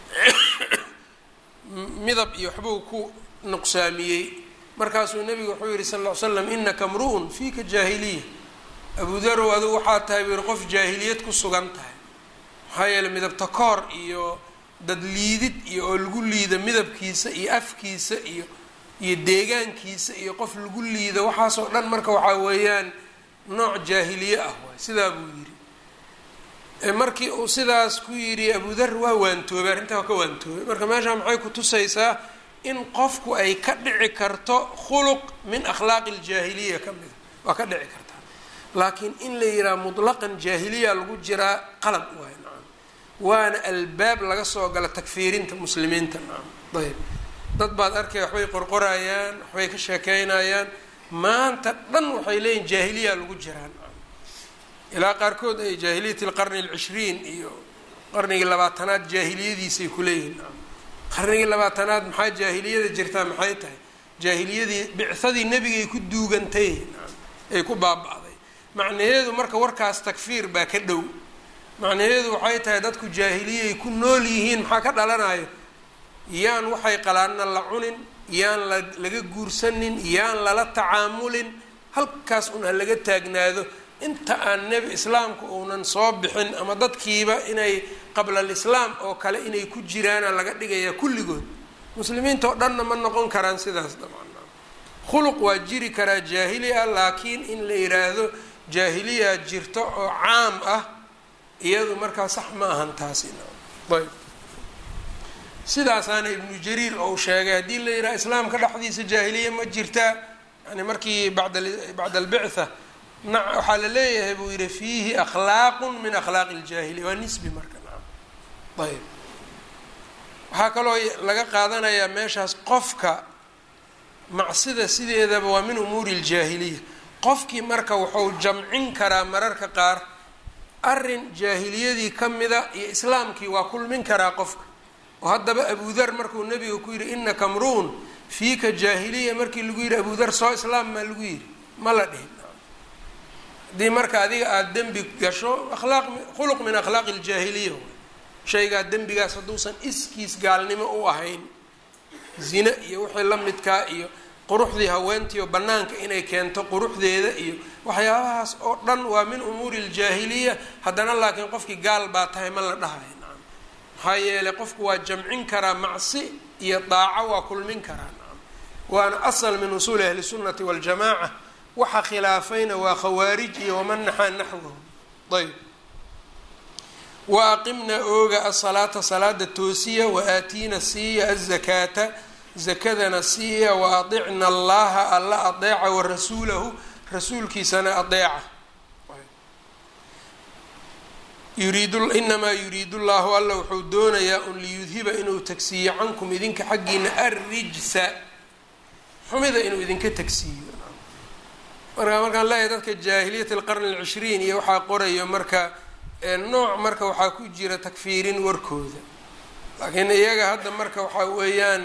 midab iyo waxbuu ku nuqsaamiyey markaasuu nebigu wuxuu yihi sal ll ly slam inaka mru-un fiika jaahiliya abudarow adugu waxaa tahay buu yihi qof jaahiliyad ku sugan tahay maxaa yeeley midabta koor iyo dad liidid iyo oo lagu liida midabkiisa iyo afkiisa iyo iyo deegaankiisa iyo qof lagu liida waxaasoo dhan marka waxaa weeyaan nooc jaahiliye ah waay sidaa buu yidhi markii uu sidaas ku yidhi abudar waa waantoobay arrintaa waa ka waantoobay marka meeshaa maxay ku tusaysaa in qofku ay ka dhici karto khuluq min akhlaaqi aljaahiliya ka mida waa ka dhici kartaa laakiin in la yidhaha mutlaqan jaahiliya lagu jiraa qalad waay nacam waana albaab laga soo gala takfiirinta muslimiinta nacam ayb dad baad arkay waxbay qorqorayaan waxbay ka sheekeynayaan maanta dhan waxay leeyihin jaahiliya lagu jiraa nacam ilaa qaarkood ay jaahiliyat alqarni alcishriin iyo qarnigii labaatanaad jaahiliyadiisay kuleeyihin nacam qarnigii labaatanaad maxaa jaahiliyada jirtaa maxay tahay jaahiliyadii bicadii nebigay ku duugantay nacam ay ku baaba-day macnaheedu marka warkaas takfiir baa ka dhow macnaheedu waxay tahay dadku jaahiliyay ku nool yihiin maxaa ka dhalanayo yaan waxay qalaanna la cunin yaan la laga guursanin yaan lala tacaamulin halkaas un ha laga taagnaado inta aan nebi islaamku uunan soo bixin ama dadkiiba inay qabla alislaam oo kale inay ku jiraana laga dhigayaa kulligood muslimiinta oo dhanna ma noqon karaan sidaas dabcan khuluq waa jiri karaa jaahili ah laakiin in la yidhaahdo jaahiliya jirto oo caam ah iyadu markaa sax ma ahan taasi ayb sidaasaana ibnu jariir ou sheegay haddii la yidhaha islaamka dhexdiisa jaahiliya ma jirtaa yani markii bada bacda albictha na waxaa la leeyahay buu yihi fiihi akhlaaqu min akhlaaqi اljaahiliya waa nisbi marka nacam ayb waxaa kaloo laga qaadanayaa meeshaas qofka macsida sideedaba waa min umuuri اljaahiliya qofkii marka wuxuu jamcin karaa mararka qaar arin jaahiliyadii ka mida iyo islaamkii waa kulmin karaa qofka oo haddaba abudar markuu nabiga ku yidhi inaka mruun fiika jaahiliya markii lagu yidhi abudar soo islaam maa lagu yidhi ma la dhihin haddii marka adiga aada dembi gasho akhlaaq khuluq min akhlaaqi aljaahiliya shaygaa dembigaas hadduusan iskiis gaalnimo u ahayn zine iyo wixii la midkaa iyo quruxdii haweentiio bannaanka inay keento quruxdeeda iyo waxyaabahaas oo dhan waa min umuuri aljaahiliya haddana laakiin qofkii gaal baa tahay ma la dhahayo nacam maxaa yeelay qofku waa jamcin karaa macsi iyo daaco waa kulmin karaa nacam waana asal min usuuli ahli sunnati waljamaaca waxa khilaafayna waa khawaarij iyo waman naxaa naxwahu ayb wa aqimna ooga asalaata salaada toosiya wa aatiina siiya azakaata zakadana siiya wa adicna allaha alla adeeca wa rasuulahu rasuulkiisana adeeca yuriidu inamaa yuriidu llahu alla wuxuu doonayaa un liyudhiba inuu tagsiiyo cankum idinka xaggiina arrijsa xumida inuu idinka tagsiiyo marka markaan leeyahay dadka jaahiliyat alqarni alcishriin iyo waxaa qorayo marka nooc marka waxaa ku jira takfiirin warkooda laakiin iyaga hadda marka waxaa weeyaan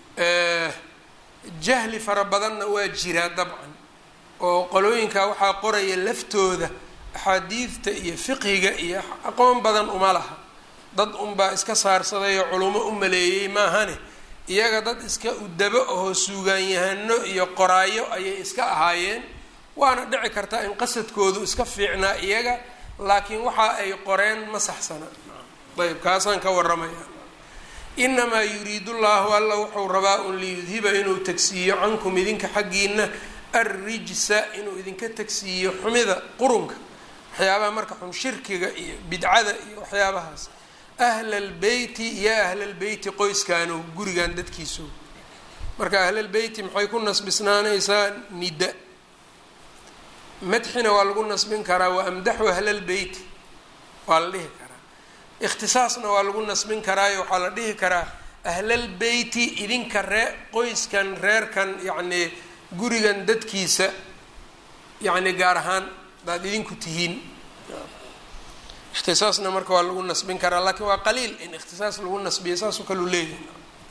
jahli fara badanna waa jiraa dabcan oo qolooyinka waxaa qoraya laftooda axaadiidta iyo fiqhiga iyo aqoon badan uma laha dad unbaa iska saarsaday oo culumo u maleeyey maahane iyaga dad iska udabo ahoo suugaanyahano iyo qoraayo ayay iska ahaayeen waana dhici kartaa in qasadkoodu iska fiicnaa iyaga laakiin waxa ay qoreen ma saxsana ayb kaasaan ka waramaya inamaa yuriidu llahu alla wuxuu rabaa un liyudhiba inuu tagsiiyo cankum idinka xaggiina arrijsa inuu idinka tagsiiyo xumida qurunka waxyaabaha marka xun shirkiga iyo bidcada iyo waxyaabahaas ahlalbeyti ya ahlalbeyti qoyskaano gurigan dadkiiso marka ahlalbeyti maxay ku nasbisnaanaysaa nida madxina waa lagu nasbin karaa wa amdaxu ahlalbeyti waa la dhihi karaa ikhtisaasna waa lagu nasbin karaayo waxaa la dhihi karaa ahlalbeyti idinka ree qoyskan reerkan yacnii gurigan dadkiisa yacni gaar ahaan hadaad idinku tihiin ikhtisaasna marka waa lagu nasbin karaa laakiin waa qaliil in ikhtisaas lagu nasbiya saasoo kaleu leeyahay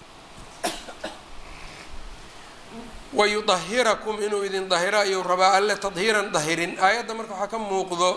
wayudahirakum inuu idin dahiro ayuu rabaa alle tadhiiran dahirin aayadda marka waxaa ka muuqdo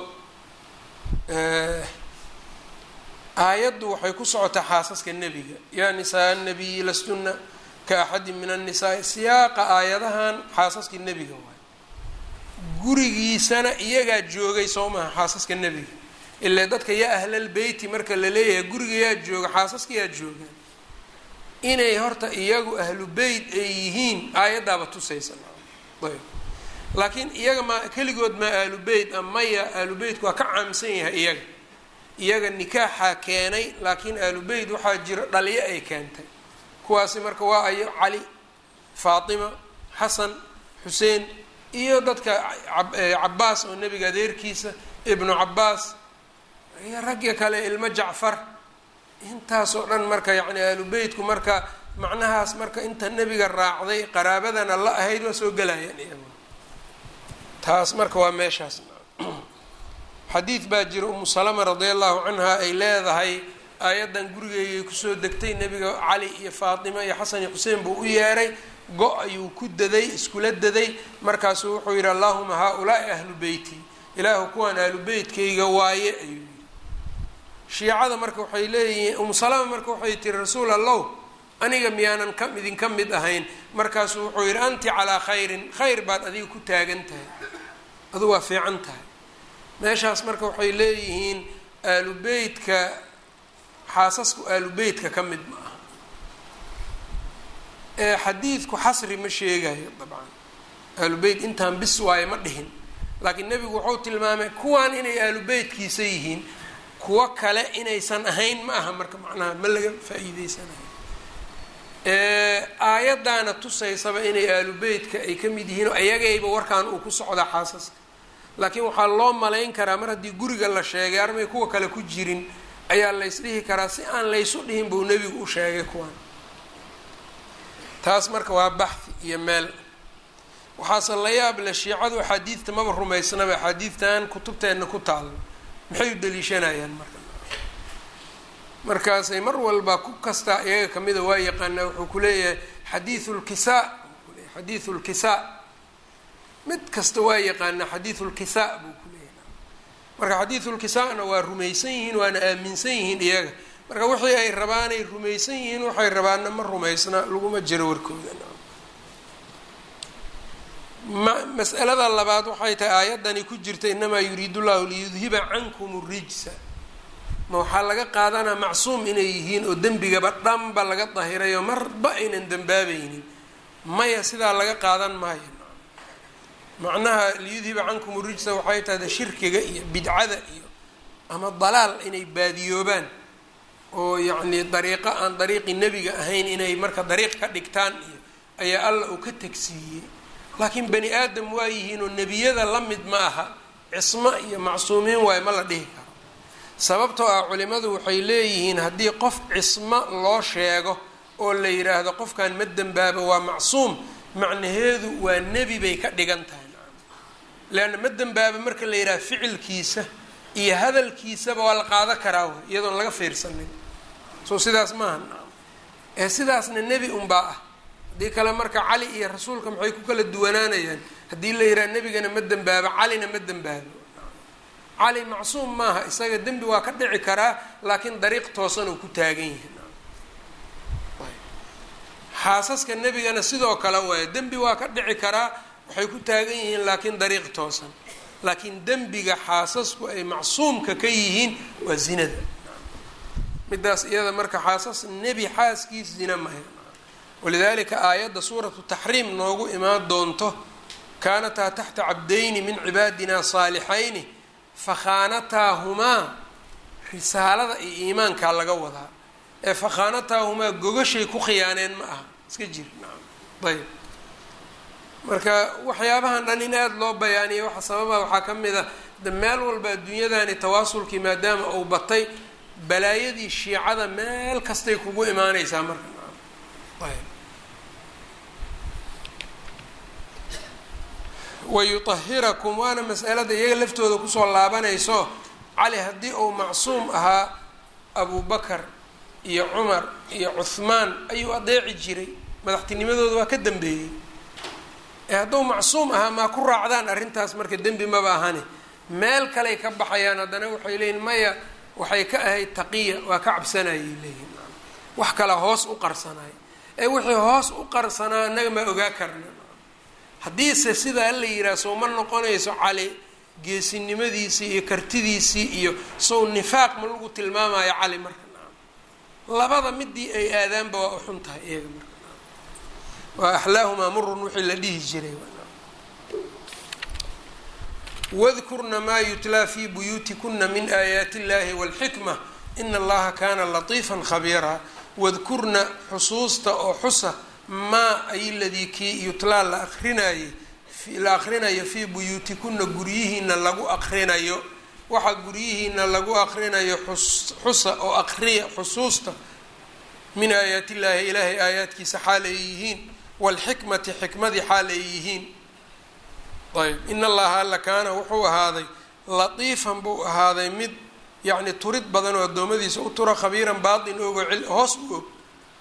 aayaddu waxay ku socotaa xaasaska nebiga yaa nisaa nabiyi lastunna ka axadin min annisaai siyaaqa aayadahan xaasaskii nebiga waay gurigiisana iyagaa joogay soo maha xaasaska nebiga ilaa dadka yaa ahlalbeyti marka la leeyahay guriga yaa jooga xaasaska yaa joogaan inay horta iyagu ahlu beyt ay yihiin aayaddaaba tusaysa ayb laakiin iyaga ma keligood maa ahlu beyt a maya ahlu beytku waa ka caamsan yahay iyaga iyaga nikaaxaa keenay laakiin ahlu beyt waxaa jiro dhaliyo ay keentay kuwaasi marka waa ayo cali faatima xasan xuseen iyo dadka cabaas oo nebiga adeerkiisa ibnu cabaas iyo ragga kale ilmo jacfar intaasoo dhan marka yacni ahlu beytku marka macnahaas marka inta nebiga raacday qaraabadana la ahayd waa soo gelayaan iyagu taas marka waa meeshaas xadiid baa jira umu salama radia allahu canha ay leedahay aayaddan gurigeygay kusoo degtay nebiga cali iyo faatima iyo xasan iyo xuseen buu u yeeray go- ayuu ku daday iskula daday markaasuu wuxuu yidhi allahuma haa-ulaai ahlu beyti ilaahu kuwaan ahlu beytkayga waaye ayuu yidhi shiicada marka waxay leeyihiin umu salama marka waxay tiri rasuul allow aniga miyaanan ka idinka mid ahayn markaasuu wuxuu yidhi anti calaa khayrin khayr baad adiga ku taagan tahay adu waa fiican tahay meeshaas marka waxay leeyihiin aalu beytka xaasasku aalu beytka ka mid ma aha ee xadiidku xasri ma sheegayo dabcan aalu beyt intaan bis waayo ma dhihin laakiin nebigu wuxuu tilmaamay kuwaan inay aalu beytkiisa yihiin kuwo kale inaysan ahayn ma aha marka macnaha ma laga faa-iideysanayo aayaddaana tusaysaba inay aalu beytka ay ka mid yihiin oo ayagayba warkaan uu ku socdaa xaasaska laakiin waxaa loo malayn karaa mar haddii guriga la sheegay armay kuwa kale ku jirin ayaa laysdhihi karaa si aan laysu dhihin buu nebigu u sheegay kuwaan taas marka waa baxhi iyo meel waxaase la yaab le shiicadu axaadiidta maba rumaysnaba axaadiidtan kutubteenna ku taalo maxay u daliishanayaan marka markaasay mar walba ku kastaa iyaga kamida waa yaqaanaa wuxuu ku leeyahay xadiiu lkisaa xadiiu lkisaa mid kasta waa yaqaanaa xadiiu lkisaa buu ku leeyahay marka xadiiu lkisaana waa rumaysan yihiin waana aaminsan yihiin iyaga marka wixii ay rabaanay rumaysan yihiin waxay rabaanna ma rumaysna laguma jiro warkooda ma mas'alada labaad waxay tahay aayaddani ku jirta inamaa yuriidu llahu liyudhiba cankum rijsa ma waxaa laga qaadanaa macsuum inay yihiin oo dembigaba dhanba laga dahirayo marba aynan dembaabaynin maya sidaa laga qaadan maayo macnaha liyudhiba cankum rijsa waxay tahay shirkiga iyo bidcada iyo ama dalaal inay baadiyoobaan oo yacnii dariiqo aan dariiqi nebiga ahayn inay marka dariiq ka dhigtaan iyo ayaa alla uu ka tegsiiyey laakiin bani aadam waa yihiinoo nebiyada la mid ma aha cismo iyo macsuumiin waayo ma la dhihi karo sababtoo ah culimadu waxay leeyihiin haddii qof cismo loo sheego oo la yidhaahdo qofkan ma dembaaba waa macsuum macnaheedu waa nebi bay ka dhigan tahay leanna ma dembaaba marka la yidhaha ficilkiisa iyo hadalkiisaba waa la qaado karaa w iyadoon laga fiirsanin soo sidaas maaha ee sidaasna nebi unbaa ah haddii kale marka cali iyo rasuulka maxay ku kala duwanaanayaan haddii la yidhaha nebigana ma dembaabo calina ma dembaabo cali macsuum maaha isaga dembi waa ka dhici karaa laakiin dariiq toosan uu ku taagan yahay xaasaska nebigana sidoo kale waayo dembi waa ka dhici karaa waxay ku taagan yihiin laakiin dariiq toosan laakiin dembiga xaasasku ay macsuumka ka yihiin waa zinada midaas iyada marka xaasas nebi xaaskiis zina maya walidalika aayadda suuratu taxriim noogu imaan doonto kaanataa taxta cabdayni min cibaadina saalixayni fakhaanataahumaa risaalada iyo iimaankaa laga wadaa ee fakhaanataahumaa gogashay ku khiyaaneen ma aha iska jir ayb marka waxyaabahan dhan in aada loo bayaaniyo waxa sababa waxaa ka mid a de meel walba adduunyadani tawaasulkii maadaama uu batay balaayadii shiicada meel kastay kugu imaaneysaa marka ayb wayutahirakum waana masalada iyaga laftooda kusoo laabanayso cali haddii uu macsuum ahaa abubakar iyo cumar iyo cuhmaan ayuu adeeci jiray madaxtinimadooda waa ka dambeeyey ee hadduu macsuum ahaa maa ku raacdaan arrintaas marka dembi maba ahane meel kaley ka baxayaan haddana waxay leeyihin maya waxay ka ahayd taqiya waa ka cabsanayay leeyihin wax kale hoos u qarsanay ee wixii hoos u qarsanaa annaga maa ogaa karna haddiise sidaa la yidhaha sow ma noqonayso cali geesinimadiisii iyo kartidiisii iyo sow nifaaq ma lagu tilmaamayo cali marka labada midii ay aadaanba waa u xun tahay iyaga marka waa axlaahumaa murun wixii la dhihi jiray wadkurna maa yutlaa fi buyuutikuna min aayaati illahi walxikma ina allaha kana latiifan khabiiraa wadkurna xusuusta oo xusa maa ay ladii kii yutlaa la akrinayay la akrinayo fii buyuutikuna guryihiina lagu akrinayo waxaa guryihiina lagu akrinayo xusa oo akriya xusuusta min aayaati illaahi ilaahay aayaadkiisa xaal ay yihiin waalxikmati xikmadii xaal ay yihiin ayb in allaha alla kaana wuxuu ahaaday latiifan buu ahaaday mid yacni turid badan oo addoommadiisa u tura khabiiran baatin ogo hoos u og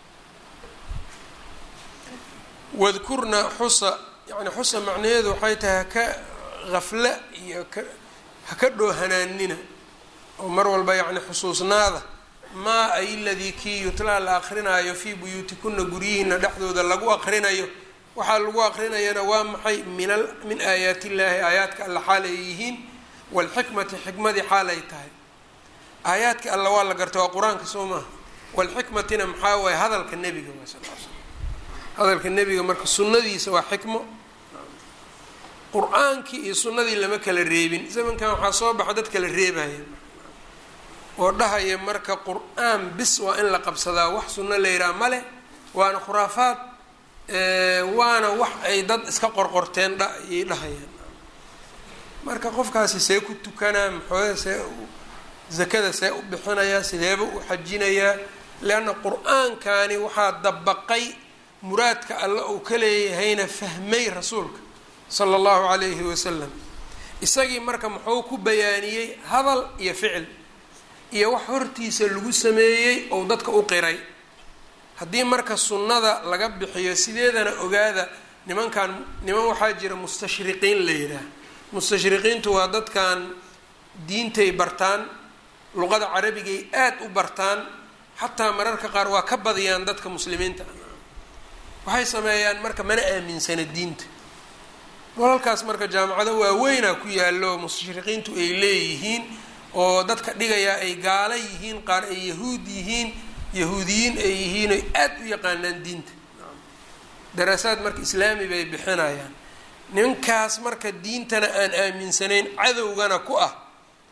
wadkurna xusa yani xusa macnaheedu waxay tahay haka hafla iyo ka haka dhoohanaanina oo mar walba yacni xusuusnaada maa ay ladii kii yutlaa la akrinaayo fii buyuutikuna guryihiina dhexdooda lagu akrinayo waxaa lagu akrinayana waa maxay min a min aayaati illaahi aayaadka alla xaal ay yihiin waalxikmati xikmadii xaal ay tahay aayaadka alla waa la garta waa qur-aanka soo maaha waalxikmatina maxaa waaye hadalka nebiga waa sal sl hadalka nebiga marka sunnadiisa waa xikmo qur-aankii iyo sunnadii lama kala reebin zamankan waxaa soo baxa dad kala reebaya oo dhahaya marka qur-aan bis waa in la qabsadaa wax sunno la yidhaha male waana khuraafaad waana wax ay dad iska qorqorteen dha ayay dhahayaan marka qofkaasi see ku tukanaa maxooda see zakada see u bixinayaa sideeba u xajinayaa leanna qur-aankani waxaa dabaqay muraadka alla uu ka leeyahayna fahmay rasuulka sala allahu calayhi wasalam isagii marka muxuu ku bayaaniyey hadal iyo ficil iyo wax hortiisa lagu sameeyey ou dadka u qiray haddii marka sunnada laga bixiyo sideedana ogaada nimankan niman waxaa jira mustashriqiin la yidhaah mustashriqiintu waa dadkan diintay bartaan luqada carabigay aada u bartaan xataa mararka qaar waa ka badiyaan dadka muslimiinta waxay sameeyaan marka mana aaminsana diinta walalkaas marka jaamacado waaweynaa ku yaallo mustashriqiintu ay leeyihiin oo dadka dhigayaa ay gaala yihiin qaar ay yahuud yihiin yahuudiyiin ay yihiin oy aada u yaqaanaan diinta daraasaad marka islaami bay bixinayaan ninkaas marka diintana aan aaminsanayn cadowgana ku ah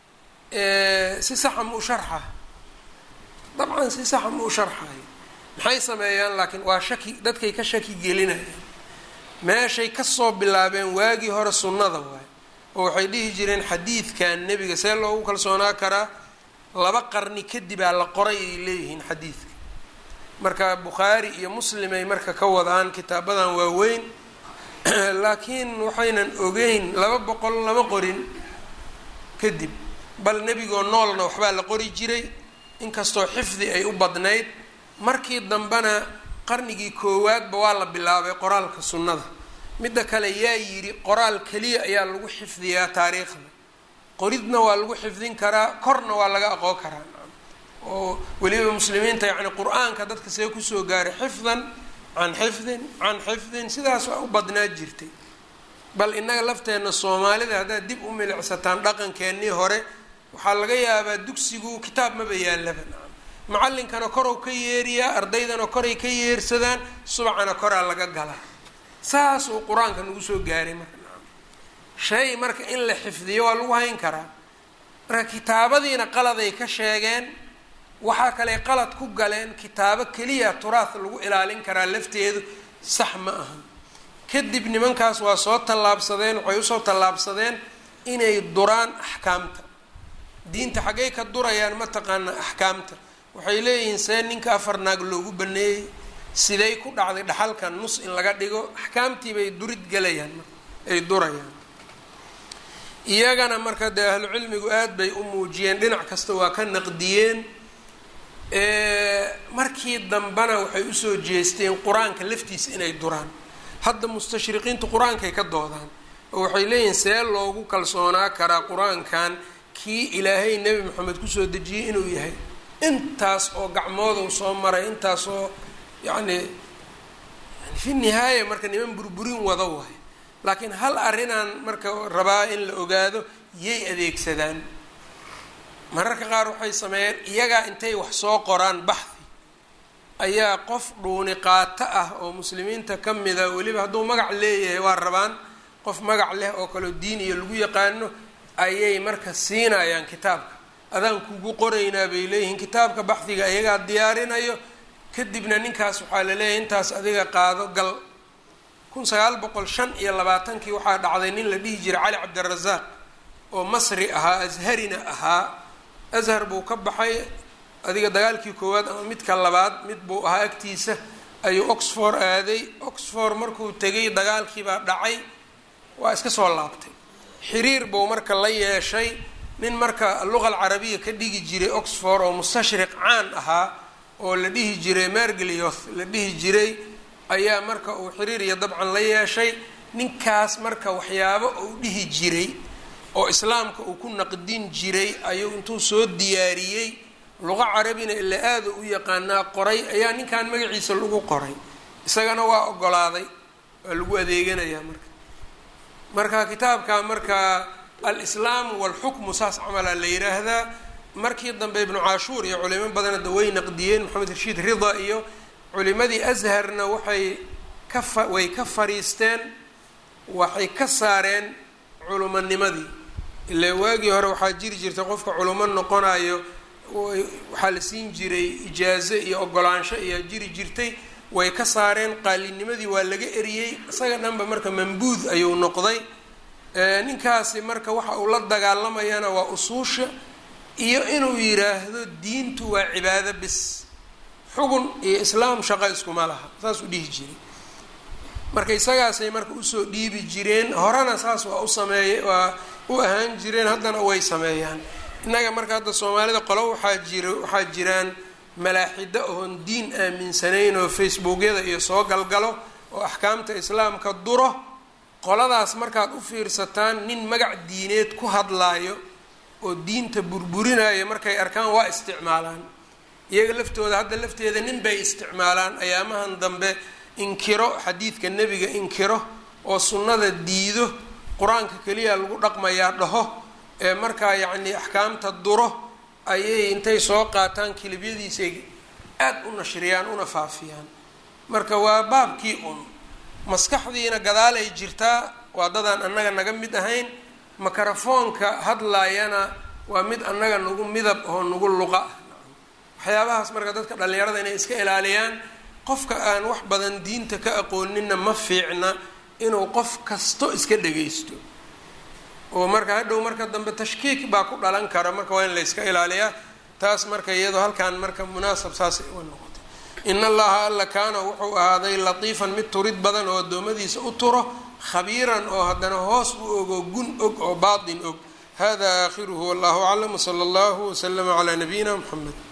si saxa ma u sharxa dabcan si saxa ma u sharxayo maxay sameeyaan laakiin waa shaki dadkay ka shaki gelinayaan meeshay kasoo bilaabeen waagii hore sunnada waay oo waxay dhihi jireen xadiidkan nebiga see loogu kalsoonaa karaa laba qarni kadibaa la qoray ay leeyihiin xadiidka marka bukhaari iyo muslim ay marka ka wadaan kitaabadan waaweyn laakiin waxaynan ogeyn laba boqol lama qorin kadib bal nebigoo noolna waxbaa la qori jiray inkastoo xifdi ay u badnayd markii dambena qarnigii koowaadba waa la bilaabay qoraalka sunnada midda kale yaa yidhi qoraal keliya ayaa lagu xifdiyaa taariikhda qoridna waa lagu xifdin karaa korna waa laga aqoon karaa oo weliba muslimiinta yacni qur-aanka dadka see kusoo gaaray xifdan can xifdin can xifdin sidaas waa u badnaa jirtay bal innaga lafteenna soomaalida haddaad dib u milicsataan dhaqankeennii hore waxaa laga yaabaa dugsigu kitaab maba yaallaba macallinkana korow ka yeeriyaa ardaydana koray ka yeersadaan subacana koraa laga galaa saas uu qur-aanka nagu soo gaaray marka shay marka in la xifdiyo waa lagu hayn karaa marka kitaabadiina qaladay ka sheegeen waxaa kale qalad ku galeen kitaabo keliya turaah lagu ilaalin karaa lafteedu sax ma ahan kadib nimankaas waa soo tallaabsadeen waxay usoo tallaabsadeen inay duraan axkaamta diinta xaggay ka durayaan mataqaana axkaamta waxay leeyihiin see ninka afar naag loogu baneeyey siday ku dhacday dhaxalkan nus in laga dhigo axkaamtii bay durid galayaan ay durayaan iyagana marka dee ahlucilmigu aada bay u muujiyeen dhinac kasta waa ka naqdiyeen markii dambena waxay usoo jeesteen qur-aanka laftiisa inay duraan hadda mustashriqiintu qur-aankay ka doodaan oo waxay leeyihiin see loogu kalsoonaa karaa qur-aankan kii ilaahay nebi moxamed kusoo dejiyey inuu yahay intaas oo gacmoodu soo maray intaas oo yacni fi nihaaya marka niman burburin wada waay laakiin hal arrinaan marka rabaa in la ogaado yay adeegsadaan mararka qaar waxay sameeyeen iyagaa intay wax soo qoraan baxdi ayaa qof dhuuni qaato ah oo muslimiinta ka mida weliba hadduu magac leeyahay waa rabaan qof magac leh oo kaleo diin iyo lagu yaqaano ayay marka siinayaan kitaabka adaan kugu qoraynaa bay leeyihiin kitaabka baxdiga iyagaa diyaarinayo kadibna ninkaas waxaa la leeyahay intaas adiga qaado gal kun sagaal boqol shan iyo labaatankii waxaa dhacday nin la dhihi jiray cali cabdirasaaq oo masri ahaa asharina ahaa ashar buu ka baxay adiga dagaalkii koowaad ama midka labaad mid buu ahaa agtiisa ayuu oxford aaday oxford markuu tegay dagaalkiibaa dhacay waa iska soo laabtay xiriir buu marka la yeeshay nin marka luqa alcarabiya ka dhigi jiray oxford oo mustashriq caan ahaa oo la dhihi jiray merglioth la dhihi jiray ayaa marka uu xiriir iyo dabcan la yeeshay ninkaas marka waxyaabo uu dhihi jiray oo islaamka uu ku naqdin jiray ayuu intuu soo diyaariyey luqa carabina ila aada u yaqaanaa qoray ayaa ninkan magaciisa lagu qoray isagana waa ogolaaday waa lagu adeeganayaa marka marka kitaabka marka alislaamu walxukmu saas camalaa la yiraahdaa markii dambe ibnu caashuur iyo culimo badanada way naqdiyeen maxamed rashiid rida iyo culimadii asharna waxay ka fa way ka fariisteen waxay ka saareen culumonimadii ilaa waagii hore waxaa jiri jirtay qofka culimo noqonayo waxaa la siin jiray ijaazo iyo ogolaansho ayaa jiri jirtay way ka saareen qaalinimadii waa laga eriyey isaga dhanba marka mambuud ayuu noqday ninkaasi marka waxa uu la dagaalamayana waa usuusha iyo inuu yiraahdo diintu waa cibaado bis xugun iyo islaam shaqo iskuma laha saas u dhihi jiray marka isagaasay marka usoo dhiibi jireen horena saas waa u sameeye waa u ahaan jireen haddana way sameeyaan innaga marka hadda soomaalida qolo waxaa jira waxaa jiraan malaaxido oon diin aaminsanayn oo facebookyada iyo soo galgalo oo axkaamta islaamka duro qoladaas markaad u fiirsataan nin magac diineed ku hadlaayo oo diinta burburinaya markay arkaan waa isticmaalaan iyaga laftooda hadda lafteeda nin bay isticmaalaan ayaamahan dambe inkiro xadiidka nebiga inkiro oo sunnada diido qur-aanka keliya lagu dhaqmayaa dhaho ee markaa yacnii axkaamta duro ayay intay soo qaataan kilibyadiisay aada u nashriyaan una faafiyaan marka waa baabkii un maskaxdiina gadaalay jirtaa waa dadaan annaga naga mid ahayn makarafoonka hadlaayana waa mid annaga nagu midab oo nagu luqa ah waxyaabahaas marka dadka dhallinyarada inay iska ilaaliyaan qofka aan wax badan diinta ka aqooninna ma fiicna inuu qof kasto iska dhagaysto oo marka hadhow marka dambe tashkiik baa ku dhalan kara marka waa in la yska ilaaliyaa taas marka iyadoo halkaan marka munaasab saasay uga noqotay in allaha alla kaana wuxuu ahaaday latiifan mid turid badan oo addoommadiisa u turo khabiiran oo haddana hoos u ogo gun og oo baatin og hada aakhiruhu wallahu aclam wsala allahu waslama calaa nabiyina mxamed